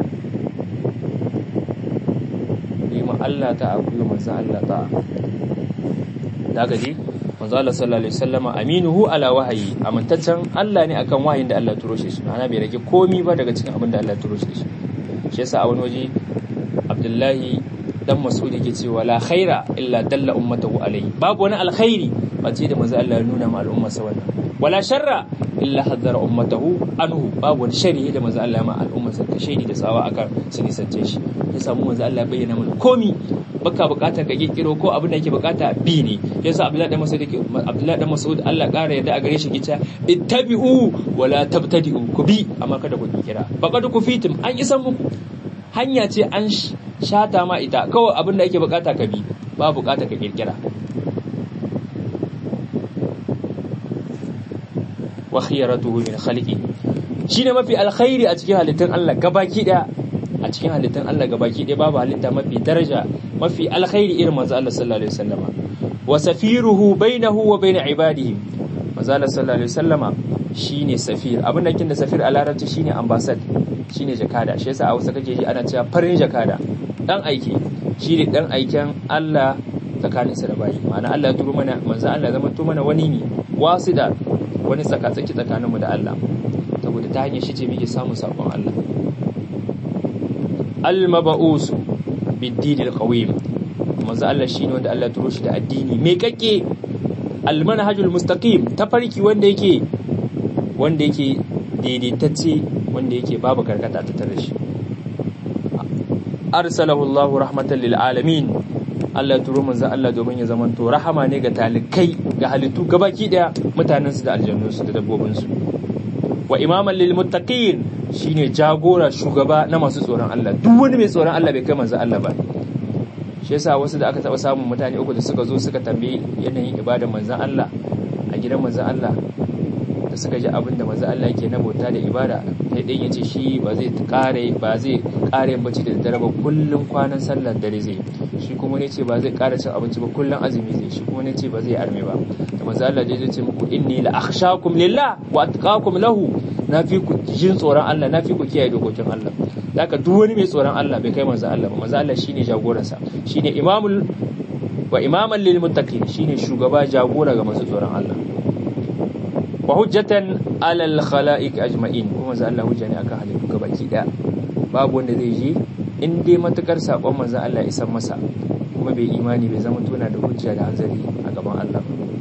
ma Allah ta abu manzo Allah ta daga ji manzo Allah sallallahu alaihi wasallama aminuhu ala wahayi amintaccen Allah ne akan wahayin da Allah turo shi ana bai rage komi ba daga cikin abin da Allah turo shi shi yasa a wani waje Abdullahi dan Mas'ud yake cewa la khaira illa dalla ummatahu alaihi babu wani alkhairi face da manzo Allah ya nuna ma al'umma sa wannan wala sharra illa haddara ummatahu anhu babu wani shari da manzo Allah ya ma al'umma sa ta shaidi da tsawa akan su nisance shi ya samu manzo Allah ya bayyana mana komi baka bukatar ka kirkiro ko abin da yake bukata bi ne yasa Abdullahi dan Mas'ud yake Abdullahi dan Mas'ud Allah kara yadda a gare shi gica ittabi'u wala tabtadi'u ku bi amma kada ku kira faqad ku fitim an isan muku hanya ce an shata ma ita kawai abin da yake bukata ka bi ba bukata ka kirkira wa khiyaratuhu min khalqi shine mafi alkhairi a cikin halittun Allah gabaki daya a cikin halittun Allah gabaki daya babu halitta mafi daraja mafi alkhairi irin manzo Allah sallallahu alaihi wasallama wa safiruhu bainahu wa bain ibadihi manzo Allah sallallahu alaihi wasallama shine safir abin da kin da safir a larabci shine ambassad shine jakada shi yasa a Hausa kake ji ana cewa farin jakada dan aiki shine dan aiken Allah tsakaninsa da bayi ma'ana Allah ya turo mana manzo Allah zama to mana wani ne wasida wani tsakatsaki tsakaninmu da Allah saboda ta hanyar shi ce muke samun sakon Allah al-maba'us bid-din al-qawim manzo Allah shine wanda Allah turo shi da addini mai kakke al-manhajul mustaqim tafarki wanda yake wanda yake daidaitacce wanda yake babu karkata ta tare shi arsalahu Allah rahmatan lil alamin Allah turo manzo Allah domin ya zamanto rahama ne ga talikai ga halittu gabaki daya mutanen su da aljannun su da dabbobin su wa imaman lil muttaqin shine jagora shugaba na masu tsoron Allah duk wani mai tsoron Allah bai kai manzo Allah ba shi yasa wasu da aka taba samun mutane uku da suka zo suka tambaye yanayin ibadar manzon Allah a gidan manzon Allah da suka ji abin da manzon Allah yake na bauta da ibada sai dai yace shi ba zai kare ba zai kare bacci da dare ba kullun kwanan sallar dare zai shi kuma ne ce ba zai kara cin abinci ba kullun azumi zai shi kuma ne ce ba zai arme ba da manzo Allah dai zai ce muku inni la akhshakum lillah wa atqakum lahu na fi ku jin tsoron Allah na fi ku kiyaye dokokin Allah haka duk wani mai tsoron Allah bai kai manzo Allah ba manzo Allah shine jagoransa shine imamul wa imaman lil muttaqin shine shugaba jagora ga masu tsoron Allah wa hujjatan alal khalaiq ajma'in kuma manzo Allah hujja ne akan halittu gabaki daya babu wanda zai je in dai matukar sakon manzo Allah ya isan masa kuma bai imani bai zama tuna da hujja da hanzari a gaban Allah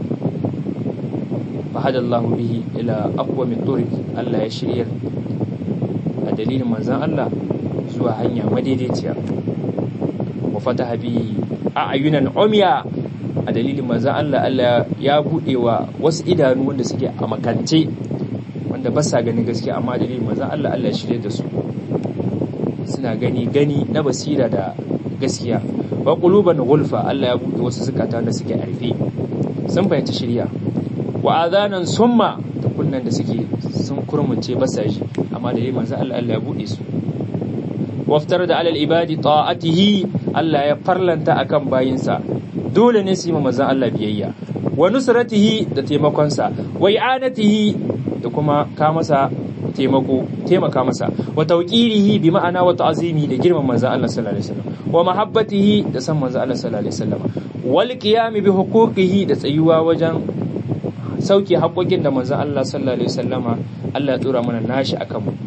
fahada Allah bihi ila aqwami turik Allah ya shiryar a dalilin manzon Allah zuwa hanya madaidaiciya wa fataha bihi a'yunan umya a dalilin manzon Allah Allah ya bude wa wasu idanu wanda suke a makance wanda ba sa ganin gaskiya amma dalilin manzon Allah Allah ya shirye da su suna gani gani na basira da gaskiya wa quluban gulfa Allah ya bude wasu zukata da suke arfe sun fahimci shirya wa adanan summa da kunnan da suke sun kurmunce basaji amma da manzo Allah Allah ya bude su waftar da alal ibadi ta'atihi Allah ya farlanta akan bayinsa dole ne su yi manzo Allah biyayya wa nusratihi da taimakonsa wa i'anatihi da kuma ka masa taimako taimaka masa wa tawqirihi bi ma'ana wa ta'zimi da girman manzo Allah sallallahu alaihi wasallam wa mahabbatihi da san manzo Allah sallallahu alaihi wasallam wal qiyam bi huquqihi da tsayuwa wajen sauke haƙoƙin da manzo Allah sallallahu alaihi wasallama Allah ya tura mana nashi akan mu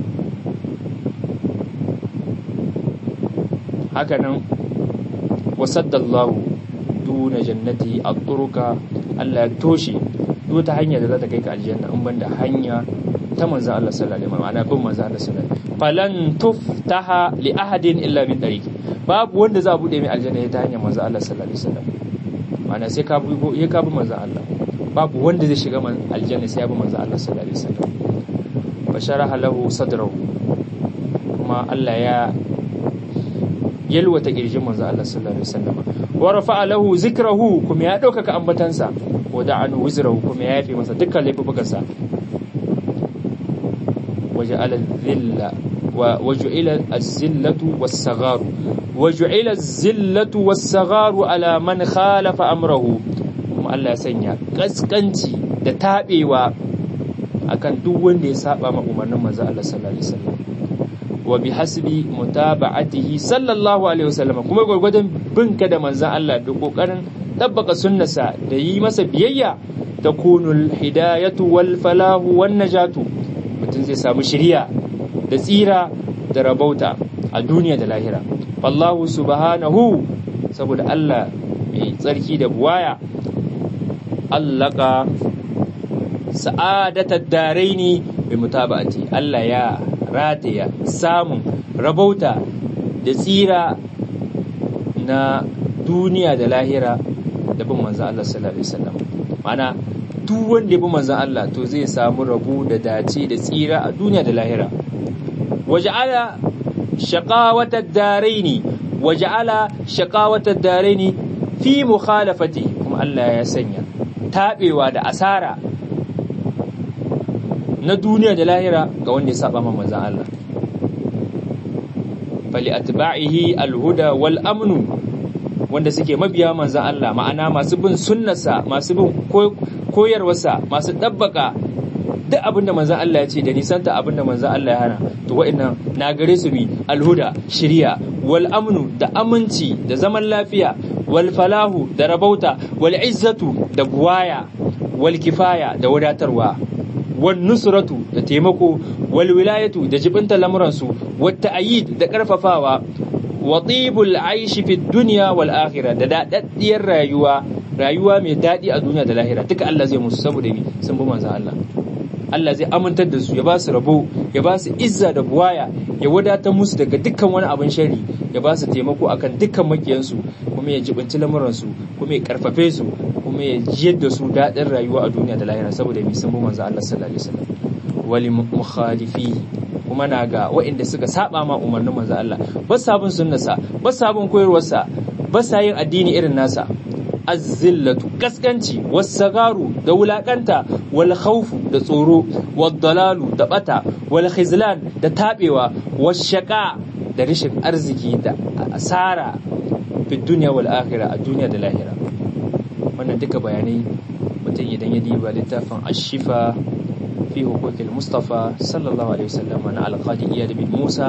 hakanan wasaddallahu duna jannati at-turuka Allah ya toshe duk ta hanya da za ta kai ka aljanna in banda hanya ta manzo Allah sallallahu alaihi wasallam ana bin manzo Allah sallallahu alaihi wasallam falan tuftaha li ahadin illa min tariqi babu wanda za a bude mai aljanna ta hanyar manzo Allah sallallahu alaihi wasallam ma'ana sai ka bi ya ka bi manzo Allah babu wanda zai shiga aljanna sai ya bi manzo Allah sallallahu alaihi wasallam basharaha lahu sadrahu kuma Allah ya yalwata kirjin manzo Allah sallallahu alaihi wasallam wa rafa'a lahu zikrahu kuma ya dauka ambatansa wa da'anu wizrahu kuma ya yafe masa dukkan laifukansa waja'ala dhilla wa waja'ila az-zillatu was-sagharu waja'ila az-zillatu was-sagharu ala man khalafa amrahu kuma Allah ya sanya kaskanci da tabewa akan duk wanda ya saba ma umarnin manzo Allah sallallahu alaihi wasallam wa bi hasbi mutaba'atihi sallallahu alaihi wasallam kuma gurgurdan binka da manzon Allah da kokarin tabbaka sunnasa da yi masa biyayya takunul hidayatu wal falahu wan najatu mutum zai samu shiriya da tsira da rabauta a duniya da lahira wallahu subhanahu saboda Allah mai tsarki da buwaya allaka sa'adatar daraini bi mutaba'ati Allah ya rataya samun rabauta da tsira na duniya da lahira da bin manzan Allah sallallahu alaihi wasallam mana duk wanda ya bi manzan Allah to zai samu rabu da dace da tsira a duniya da lahira waja'ala shaqawatad daraini waja'ala shaqawatad daraini fi mukhalafati kuma Allah ya sanya tabewa da asara na duniya da lahira ga wanda ya saba manzan Allah fali atba'ihi alhuda wal amnu wanda suke mabiya manzan Allah ma'ana masu bin sunnarsa masu bin koyarwarsa masu dabbaka duk abinda manzan Allah ya ce da nisanta abinda manzan Allah ya hana to wa'annan na gare su bi alhuda shiriya wal amnu da aminci da zaman lafiya wal falahu da rabauta wal izzatu da buwaya wal kifaya da wadatarwa wal nusratu da taimako wal wilayatu da jibinta lamuransu wat ta'yid da karfafawa wa tibul aishi fi dunya wal akhirah da dadaddiyar rayuwa rayuwa mai dadi a duniya da lahira duka Allah zai musu saboda mi sun bi manzon Allah Allah zai amintar da su ya ba su rabo ya ba su izza da buwaya ya wadatar musu daga dukkan wani abin shari ya ba su taimako akan dukkan makiyansu kuma ya jibinci lamuransu kuma ya karfafe su kuma ya jiyar da su daɗin rayuwa a duniya da lahira saboda mai sun bi manzo Allah sallallahu alaihi wasallam wali mukhalifi kuma na ga waɗanda suka saba ma umarnin manzo Allah ba sabon sunnasa ba sabon koyarwarsa ba sa yin addini irin nasa azzillatu kaskanci wasagaru da wulakanta wal khawfu da tsoro wad dalalu da bata wal khizlan da tabewa was shaqa da rashin arziki da asara fi dunya wal akhirah a duniya da lahira wannan duka bayanai mutum idan ya diba littafin ashifa fi hukukil mustafa sallallahu alaihi wasallam na alqadi iyad bin musa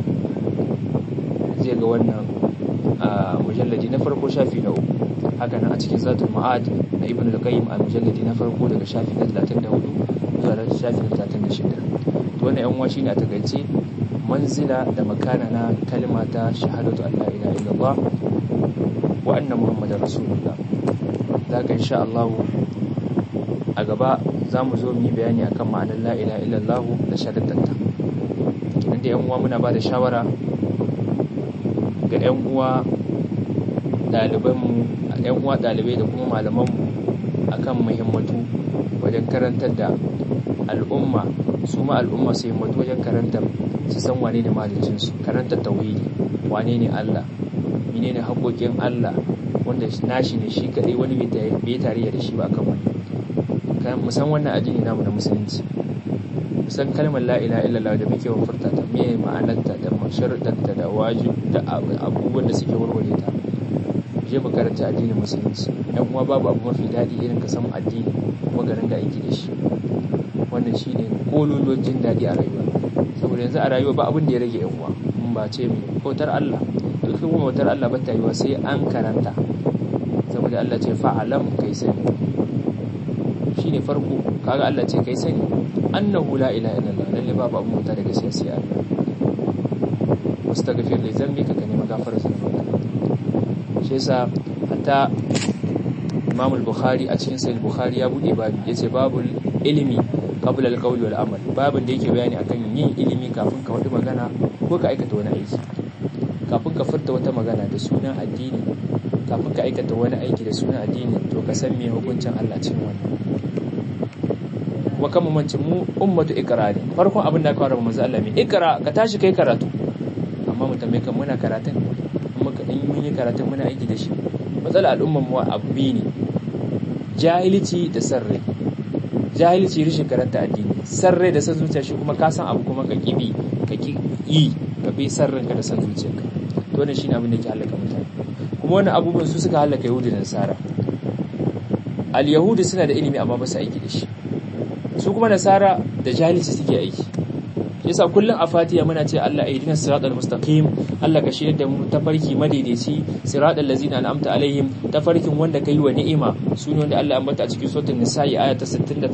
zai ga wannan mujalladi na farko shafi na uku haka nan a cikin zatul ma'ad na ibn al-qayyim a mujalladi na farko daga shafi na 34 zuwa shafi na 36 to wannan yan uwa shine a takaice manzila da makana na kalma ta shahadatu an la ilaha illallah wa anna muhammadar rasulullah daga insha Allah a gaba za mu zo mu yi bayani akan ma'anar la ilaha illallah da shahadatarta kinan da yan uwa muna ba da shawara ga yan uwa ɗalibanmu yan uwa ɗalibai da kuma malamanmu akan muhimmatu wajen karantar da al'umma su ma al'umma su himmatu wajen karantar su san wane ne malicinsu karantar tauhidi wane ne Allah mene ne haƙoƙin Allah wanda nashi ne shi kaɗai wani bai tarayya da shi ba akan wani mu san wannan addini namu na musulunci mu san kalmar la ilaha illallah da muke furta ta me ma'anarta da masharuɗanta da wajib da abubuwan da suke warware ta je mu karanta addinin musulunci yan kuma babu abu mafi daɗi irin ka san addini kuma garin da aiki da shi wannan shine kololuwar jin daɗi a rayuwa saboda yanzu a rayuwa ba abin da ya rage yan uwa mun ba ce mai bautar Allah to kuma bautar Allah ba ta yiwa sai an karanta saboda Allah ce fa'alam kai sani shine farko kaga Allah ce kai sani annahu la ilaha illallah lalle babu abun mutu daga sai sai Allah wastaghfir li dhanbika ka nemi gafarar zunubanka shi yasa hatta Imam al-Bukhari a cikin Sahih Bukhari ya bude babu yace babul ilimi qabla al-qawli wal amal babin da yake bayani akan yin ilimi kafin ka wadi magana ko ka aikata wani aiki kafin ka furta wata magana da sunan addini kafin ka aikata wani aiki da sunan addini to ka san me hukuncin Allah cikin wannan kuma kan mamancin mu ummatu ikra ne farkon abin da aka fara manzo Allah mai ikra ka tashi kai karatu amma mu tambaye kan muna karatun muka in mun yi karatun muna aiki da shi matsala al'umman mu abbi ne jahilci da sarrai jahilci rishin karanta addini sarrai da san zuciya shi kuma ka san abu kuma ka kibi ka ki yi ka bi sarrin ka da san zuciyarka to wannan shine abin da ke halaka mutane kuma wannan abubuwan su suka halaka yahudi da nasara al yahudi suna da ilimi amma ba su aiki da shi su kuma nasara da jahilci suke aiki yasa kullum a fatiha muna ce Allah aidina siratal mustaqim Allah ka shirya da mu tafarki madaidaici siratal ladzina an'amta alaihim tafarkin wanda kai wa ni'ima sune wanda Allah ya ambata a cikin suratul nisa'i aya ta 69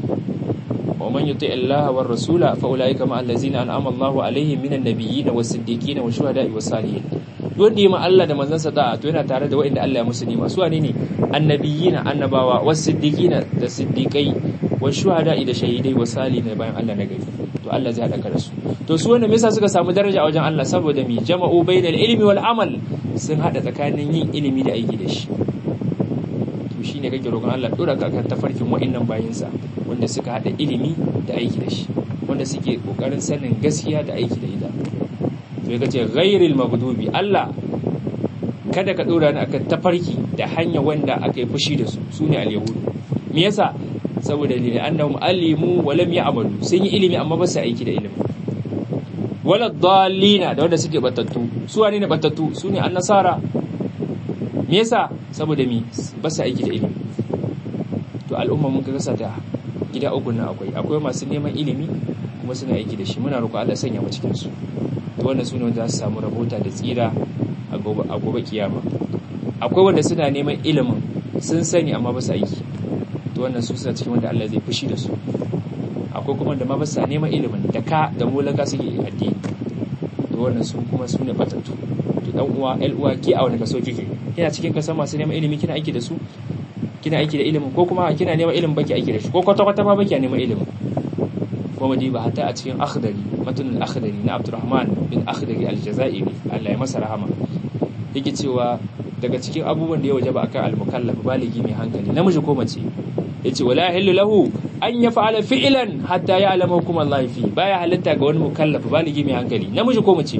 wa man yuti Allah war rasula fa ulaika ma allazina an'ama Allahu alaihim minan nabiyyin was siddiqin was shuhada'i was salihin wanda yi ma Allah da manzansa da'a to yana tare da waɗanda Allah ya musu nima su wane ne annabiyina annabawa was siddiqina da siddiqai was shuhada'i da shahidai was salihin bayan Allah na gari to Allah zai haɗa da su to su wanda me yasa suka samu daraja a wajen Allah saboda mi jama'u bainal ilmi wal amal sun hada tsakanin yin ilimi da aiki da shi to shine kake roƙon Allah dora ka kan tafarkin wa'annan bayinsa wanda suka hada ilimi da aiki da shi wanda suke kokarin sanin gaskiya da aiki da ita to ya kace ghairil maghdubi Allah kada ka dora ni akan tafarki da hanya wanda aka yi fushi da su sune al-yahudu me yasa saboda ne annahum alimu wa lam ya'malu sun yi ilimi amma ba su aiki da ilimi wala dallina da wanda suke batattu su wane ne batattu su ne annasara me yasa saboda mi ba su aiki da ilimi to al'umma mun ga ta gida uku nan akwai akwai masu neman ilimi kuma suna aiki da shi muna roƙo Allah sanya mu cikin su to wannan sune wanda za su samu rabota da tsira a gobe a gobe kiyama akwai wanda suna neman ilimin sun sani amma ba su aiki to wannan su suna cikin wanda Allah zai fushi da su akwai kuma da ma ba sa neman ilimin da ka da mulaka suke addini to wannan su kuma su ne batattu to dan uwa el uwa ki a wani kaso kike kina cikin kasan masu neman ilimi kina aiki da su kina aiki da ilimin ko kuma kina neman ilimin baki aiki da shi ko kwata kwata ma baki neman ilimin ko mu ba hatta a cikin akhdari matun al-akhdari na Abdurrahman bin Akhdari al-Jazairi Allah ya masa rahama yake cewa daga cikin abubuwan da ya wajaba akan al-mukallaf baligi mai hankali namiji ko mace yace wala yahillu lahu an yaf'ala fi'lan hatta ya'lama hukum Allah fi baya halatta ga wani mukallaf baligi mai hankali namiji ko mace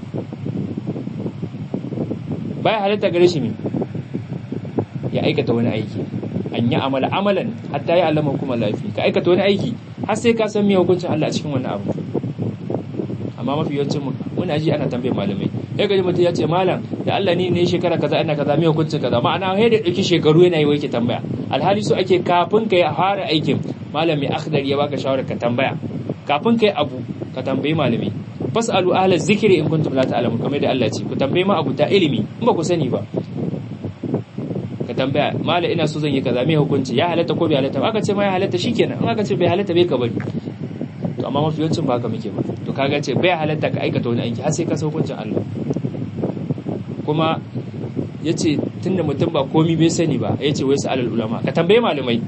baya halatta gare shi me ya aikata wani aiki an yi amala amalan hatta ya'lama hukum Allah fi ka aikata wani aiki har sai ka san me hukuncin Allah a cikin wannan abu amma mafi yawancin mu muna ji ana tambayar malamai sai gaji mutum ya ce malam da Allah ne ne shekara kaza ina kaza me hukuncin kaza ma'ana sai da dauki shekaru yana yi wai ke tambaya alhali so ake kafin ka yi fara aikin malami akhdar ya baka shawara ka tambaya kafin ka yi abu ka tambayi malami fasalu ahla zikri in kuntum la ta'lamun kamar da Allah ce ku tambayi ma abu ta ilimi in ba ku sani ba ka tambaya malam ina so zan yi kaza me hukunci ya halatta ko bai halatta ba aka ce ma ya halatta shikenan in aka ce bai halatta bai ka bari to amma mafi yawancin ba haka muke ba to kaga ce bai halatta ka aikata wani aiki har sai ka san hukuncin Allah kuma yace tunda mutum ba komi bai sani ba yace wai su alal ulama ka tambaye malamai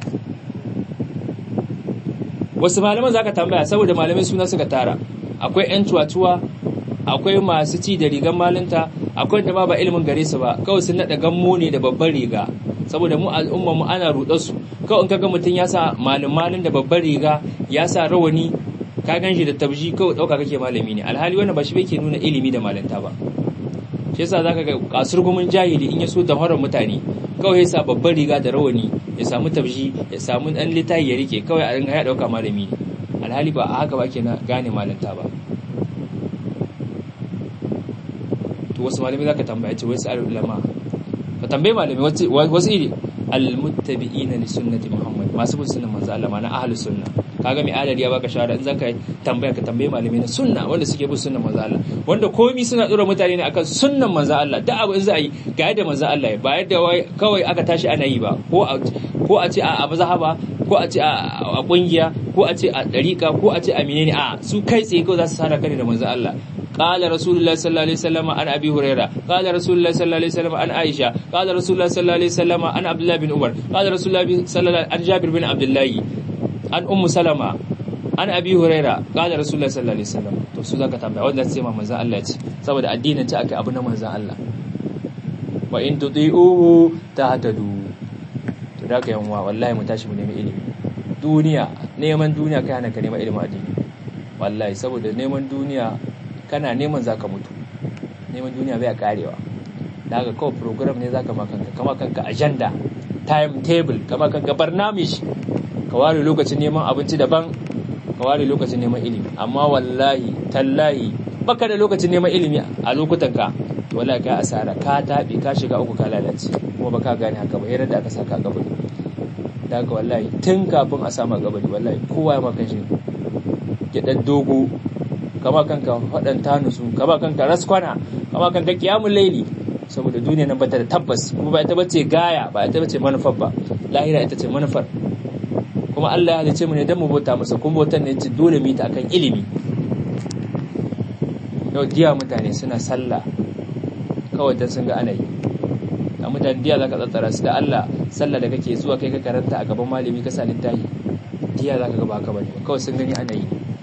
wasu malaman zaka tambaya saboda malamai suna suka tara akwai yan cuwa-cuwa akwai masu ci da rigan malinta akwai da ma ba ilimin gare su ba kawai sun nada gammo ne da babban riga saboda mu al'umma mu ana rudar su kawai in kaga mutum ya sa malin malin da babban riga ya sa rawani ka gan shi da tabji kawai dauka kake malami ne alhali wannan ba shi ke nuna ilimi da malanta ba shi yasa zaka ga kasurgumin jahili in ya so da horon mutane kawai ya sa babban riga da rawani ya samu tabji ya samu dan litayi ya rike kawai a ringa ya dauka malami ne alhali ba a haka ba ke na gane malanta ba to wasu malamai zaka tambaya ce wasu al ulama ka tambaye malamai wasu iri al muttabi'ina li sunnati muhammad masu bin sunnan manzo Allah na ahlus sunna kaga mai adadi ya baka shawara in zaka tambaya ka tambaye malamai na sunna wanda suke bin sunnan manzo Allah wanda komai suna dora mutane ne akan sunnan manzo Allah da abu in za a yi ga yadda manzo Allah ya ba yadda kawai aka tashi ana yi ba ko a ko a ce a mazhaba ko a ce a kungiya ko a ce a dariqa ko a ce a menene a su kai tsaye ko za su sada kane da manzo Allah قال رسول الله صلى الله عليه وسلم عن ابي هريره قال رسول الله صلى الله عليه وسلم عن عائشه قال رسول الله صلى الله عليه وسلم عن عبد الله بن عمر قال رسول الله صلى الله عن جابر بن عبد الله عن ام سلمة عن ابي هريره قال رسول الله صلى الله عليه وسلم to su zaka tambaya wanda sai ma manzon Allah ce saboda addinin ta akai abu na manzon Allah wa in tuti'uhu tahtadu to da ka yanwa wallahi mu tashi mu nemi ilimi duniya neman duniya kai hana ka neman ilimin addini wallahi saboda neman duniya kana neman zaka mutu neman duniya bai karewa daga kawai program ne zaka makanka kama kanka agenda time table kama kanka barnamish ka ware lokacin neman abinci daban ka ware lokacin neman ilimi amma wallahi tallahi baka da lokacin neman ilimi a lokutan ka wallahi ka asara ka tabi ka shiga uku ka lalace kuma baka gane haka ba yayin da aka saka kabari daga wallahi tun kafin a sama kabari wallahi kowa ya maka shi ya dogo kama kanka waɗanta nusu kama kanka raskwana kama kanka kiyamun laili saboda duniya nan bata da tabbas kuma ba ita bace gaya ba ita bace manufar ba lahira ita ce manufar kuma Allah ya halice mu ne dan mu bauta masa kuma bautan ne ce dole mu yi ta akan ilimi yau diya mutane suna sallah kawai dan sun ga ana yi a mutane diya zaka tsatsara su da Allah sallah da kake zuwa kai ka karanta a gaban malami ka sa littafi diya zaka ga ba ka bane kawai sun gani ana yi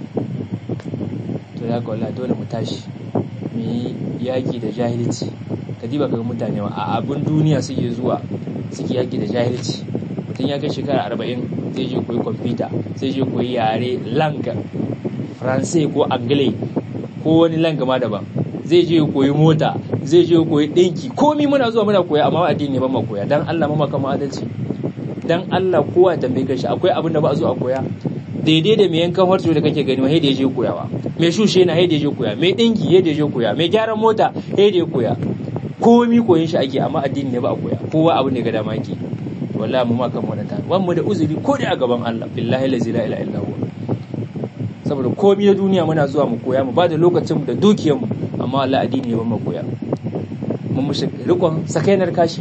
to ya ga wallahi dole mu tashi mu yi yaki da jahilci ka diba ga mutane a abin duniya suke zuwa suke yaki da jahilci mutum ya kai shekara arba'in zai je koyi kwamfuta zai je koyi yare langa faransai ko angle ko wani langa ma daban zai je koyi mota zai je koyi ɗinki komi muna zuwa muna koya amma addini ba ma koya dan Allah ma kama adalci dan Allah kowa ya tambaye shi akwai abin da ba a zo a koya daidai da mai yankan harto da kake gani sai da je koyawa mai shushe na sai da je koya mai dinki sai da je koya mai gyaran mota sai da koya komi koyin shi ake amma addini ne ba a koya kowa abu ne ga dama yake wallahi mu ma kan mu ta wan mu da uzuri ko da a gaban Allah billahi la ilaha illa huwa saboda komi na duniya muna zuwa mu koya mu ba da lokacin mu da dukiyar mu amma wallahi addini ne ba mu koya mun mushi rikon sakainar kashi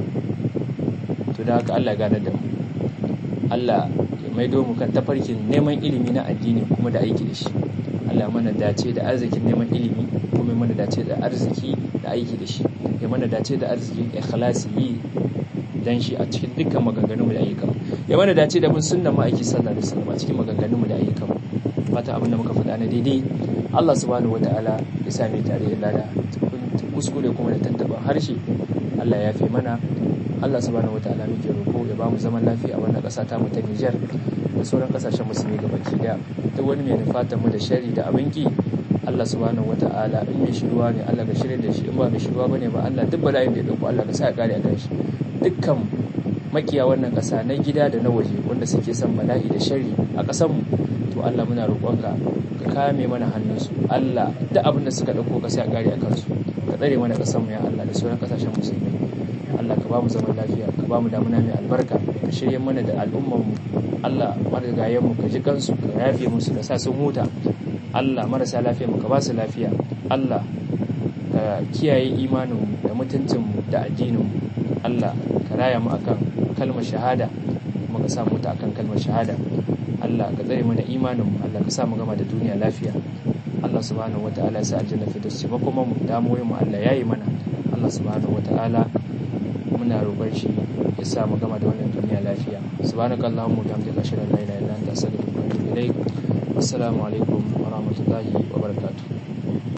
to da haka Allah ya gane da mu Allah ya maido mu kan tafarkin neman ilimi na addini kuma da aiki da shi Allah mana dace da arzikin neman ilimi kuma mana dace da arziki da aiki da shi ya mana dace da arziki ikhlasi yi dan shi a cikin dukkan maganganunmu da ayyukan ya mana dace da bin sunnan ma'aiki sallallahu alaihi wasallam a cikin maganganunmu da ayyukan fata abin da muka faɗa na daidai Allah subhanahu wataala ya same tare da lada kuskure kuma da tantaban harshe Allah ya fi mana Allah subhanahu wataala muke roƙo ya bamu zaman lafiya a wannan ƙasa ta mu ta Niger da sauran ƙasashen musulmi gabaki daya duk wani mai nufatan mu da shari da abinki Allah subhanahu wataala in mai shiruwa ne Allah ka shirye da shi in ba mai shiruwa bane ba Allah duk bala'in da ya dauko Allah ka sa ya kare a kan shi dukkan makiya wannan ƙasa na gida da na waje wanda suke son bala'i da shari a ƙasar mu to Allah muna roƙonka ka kame mana hannunsu Allah duk abin da suka dauko ka sa ya kare a kansu ka tsare mana ƙasar mu ya Allah da sauran ƙasashen musulmi Allah ka ba mu zaman lafiya ka ba mu damuna mai albarka ka shirye mana da al'ummar mu Allah marigayen mu ka ji kansu ka yafe musu ka sa sun huta Allah marasa lafiya mu ka ba su lafiya Allah ka kiyaye imanin mu da mutuncin mu da addinin mu Allah ka raya mu akan kalmar shahada kuma ka sa mu ta akan kalmar shahada Allah ka tsare mana imanin mu Allah ka sa mu gama da duniya lafiya Allah subhanahu wataala ya sa aljanna fi dace kuma mu damuwoyin mu Allah yayi mana Allah subhanahu wataala muna roƙon shi ya sa mu gama da wannan duniya lafiya subhanakallahumma wa bihamdika ashhadu an la ilaha illa anta astaghfiruka wa atubu ilaik assalamu alaikum wa rahmatullahi wa barakatuh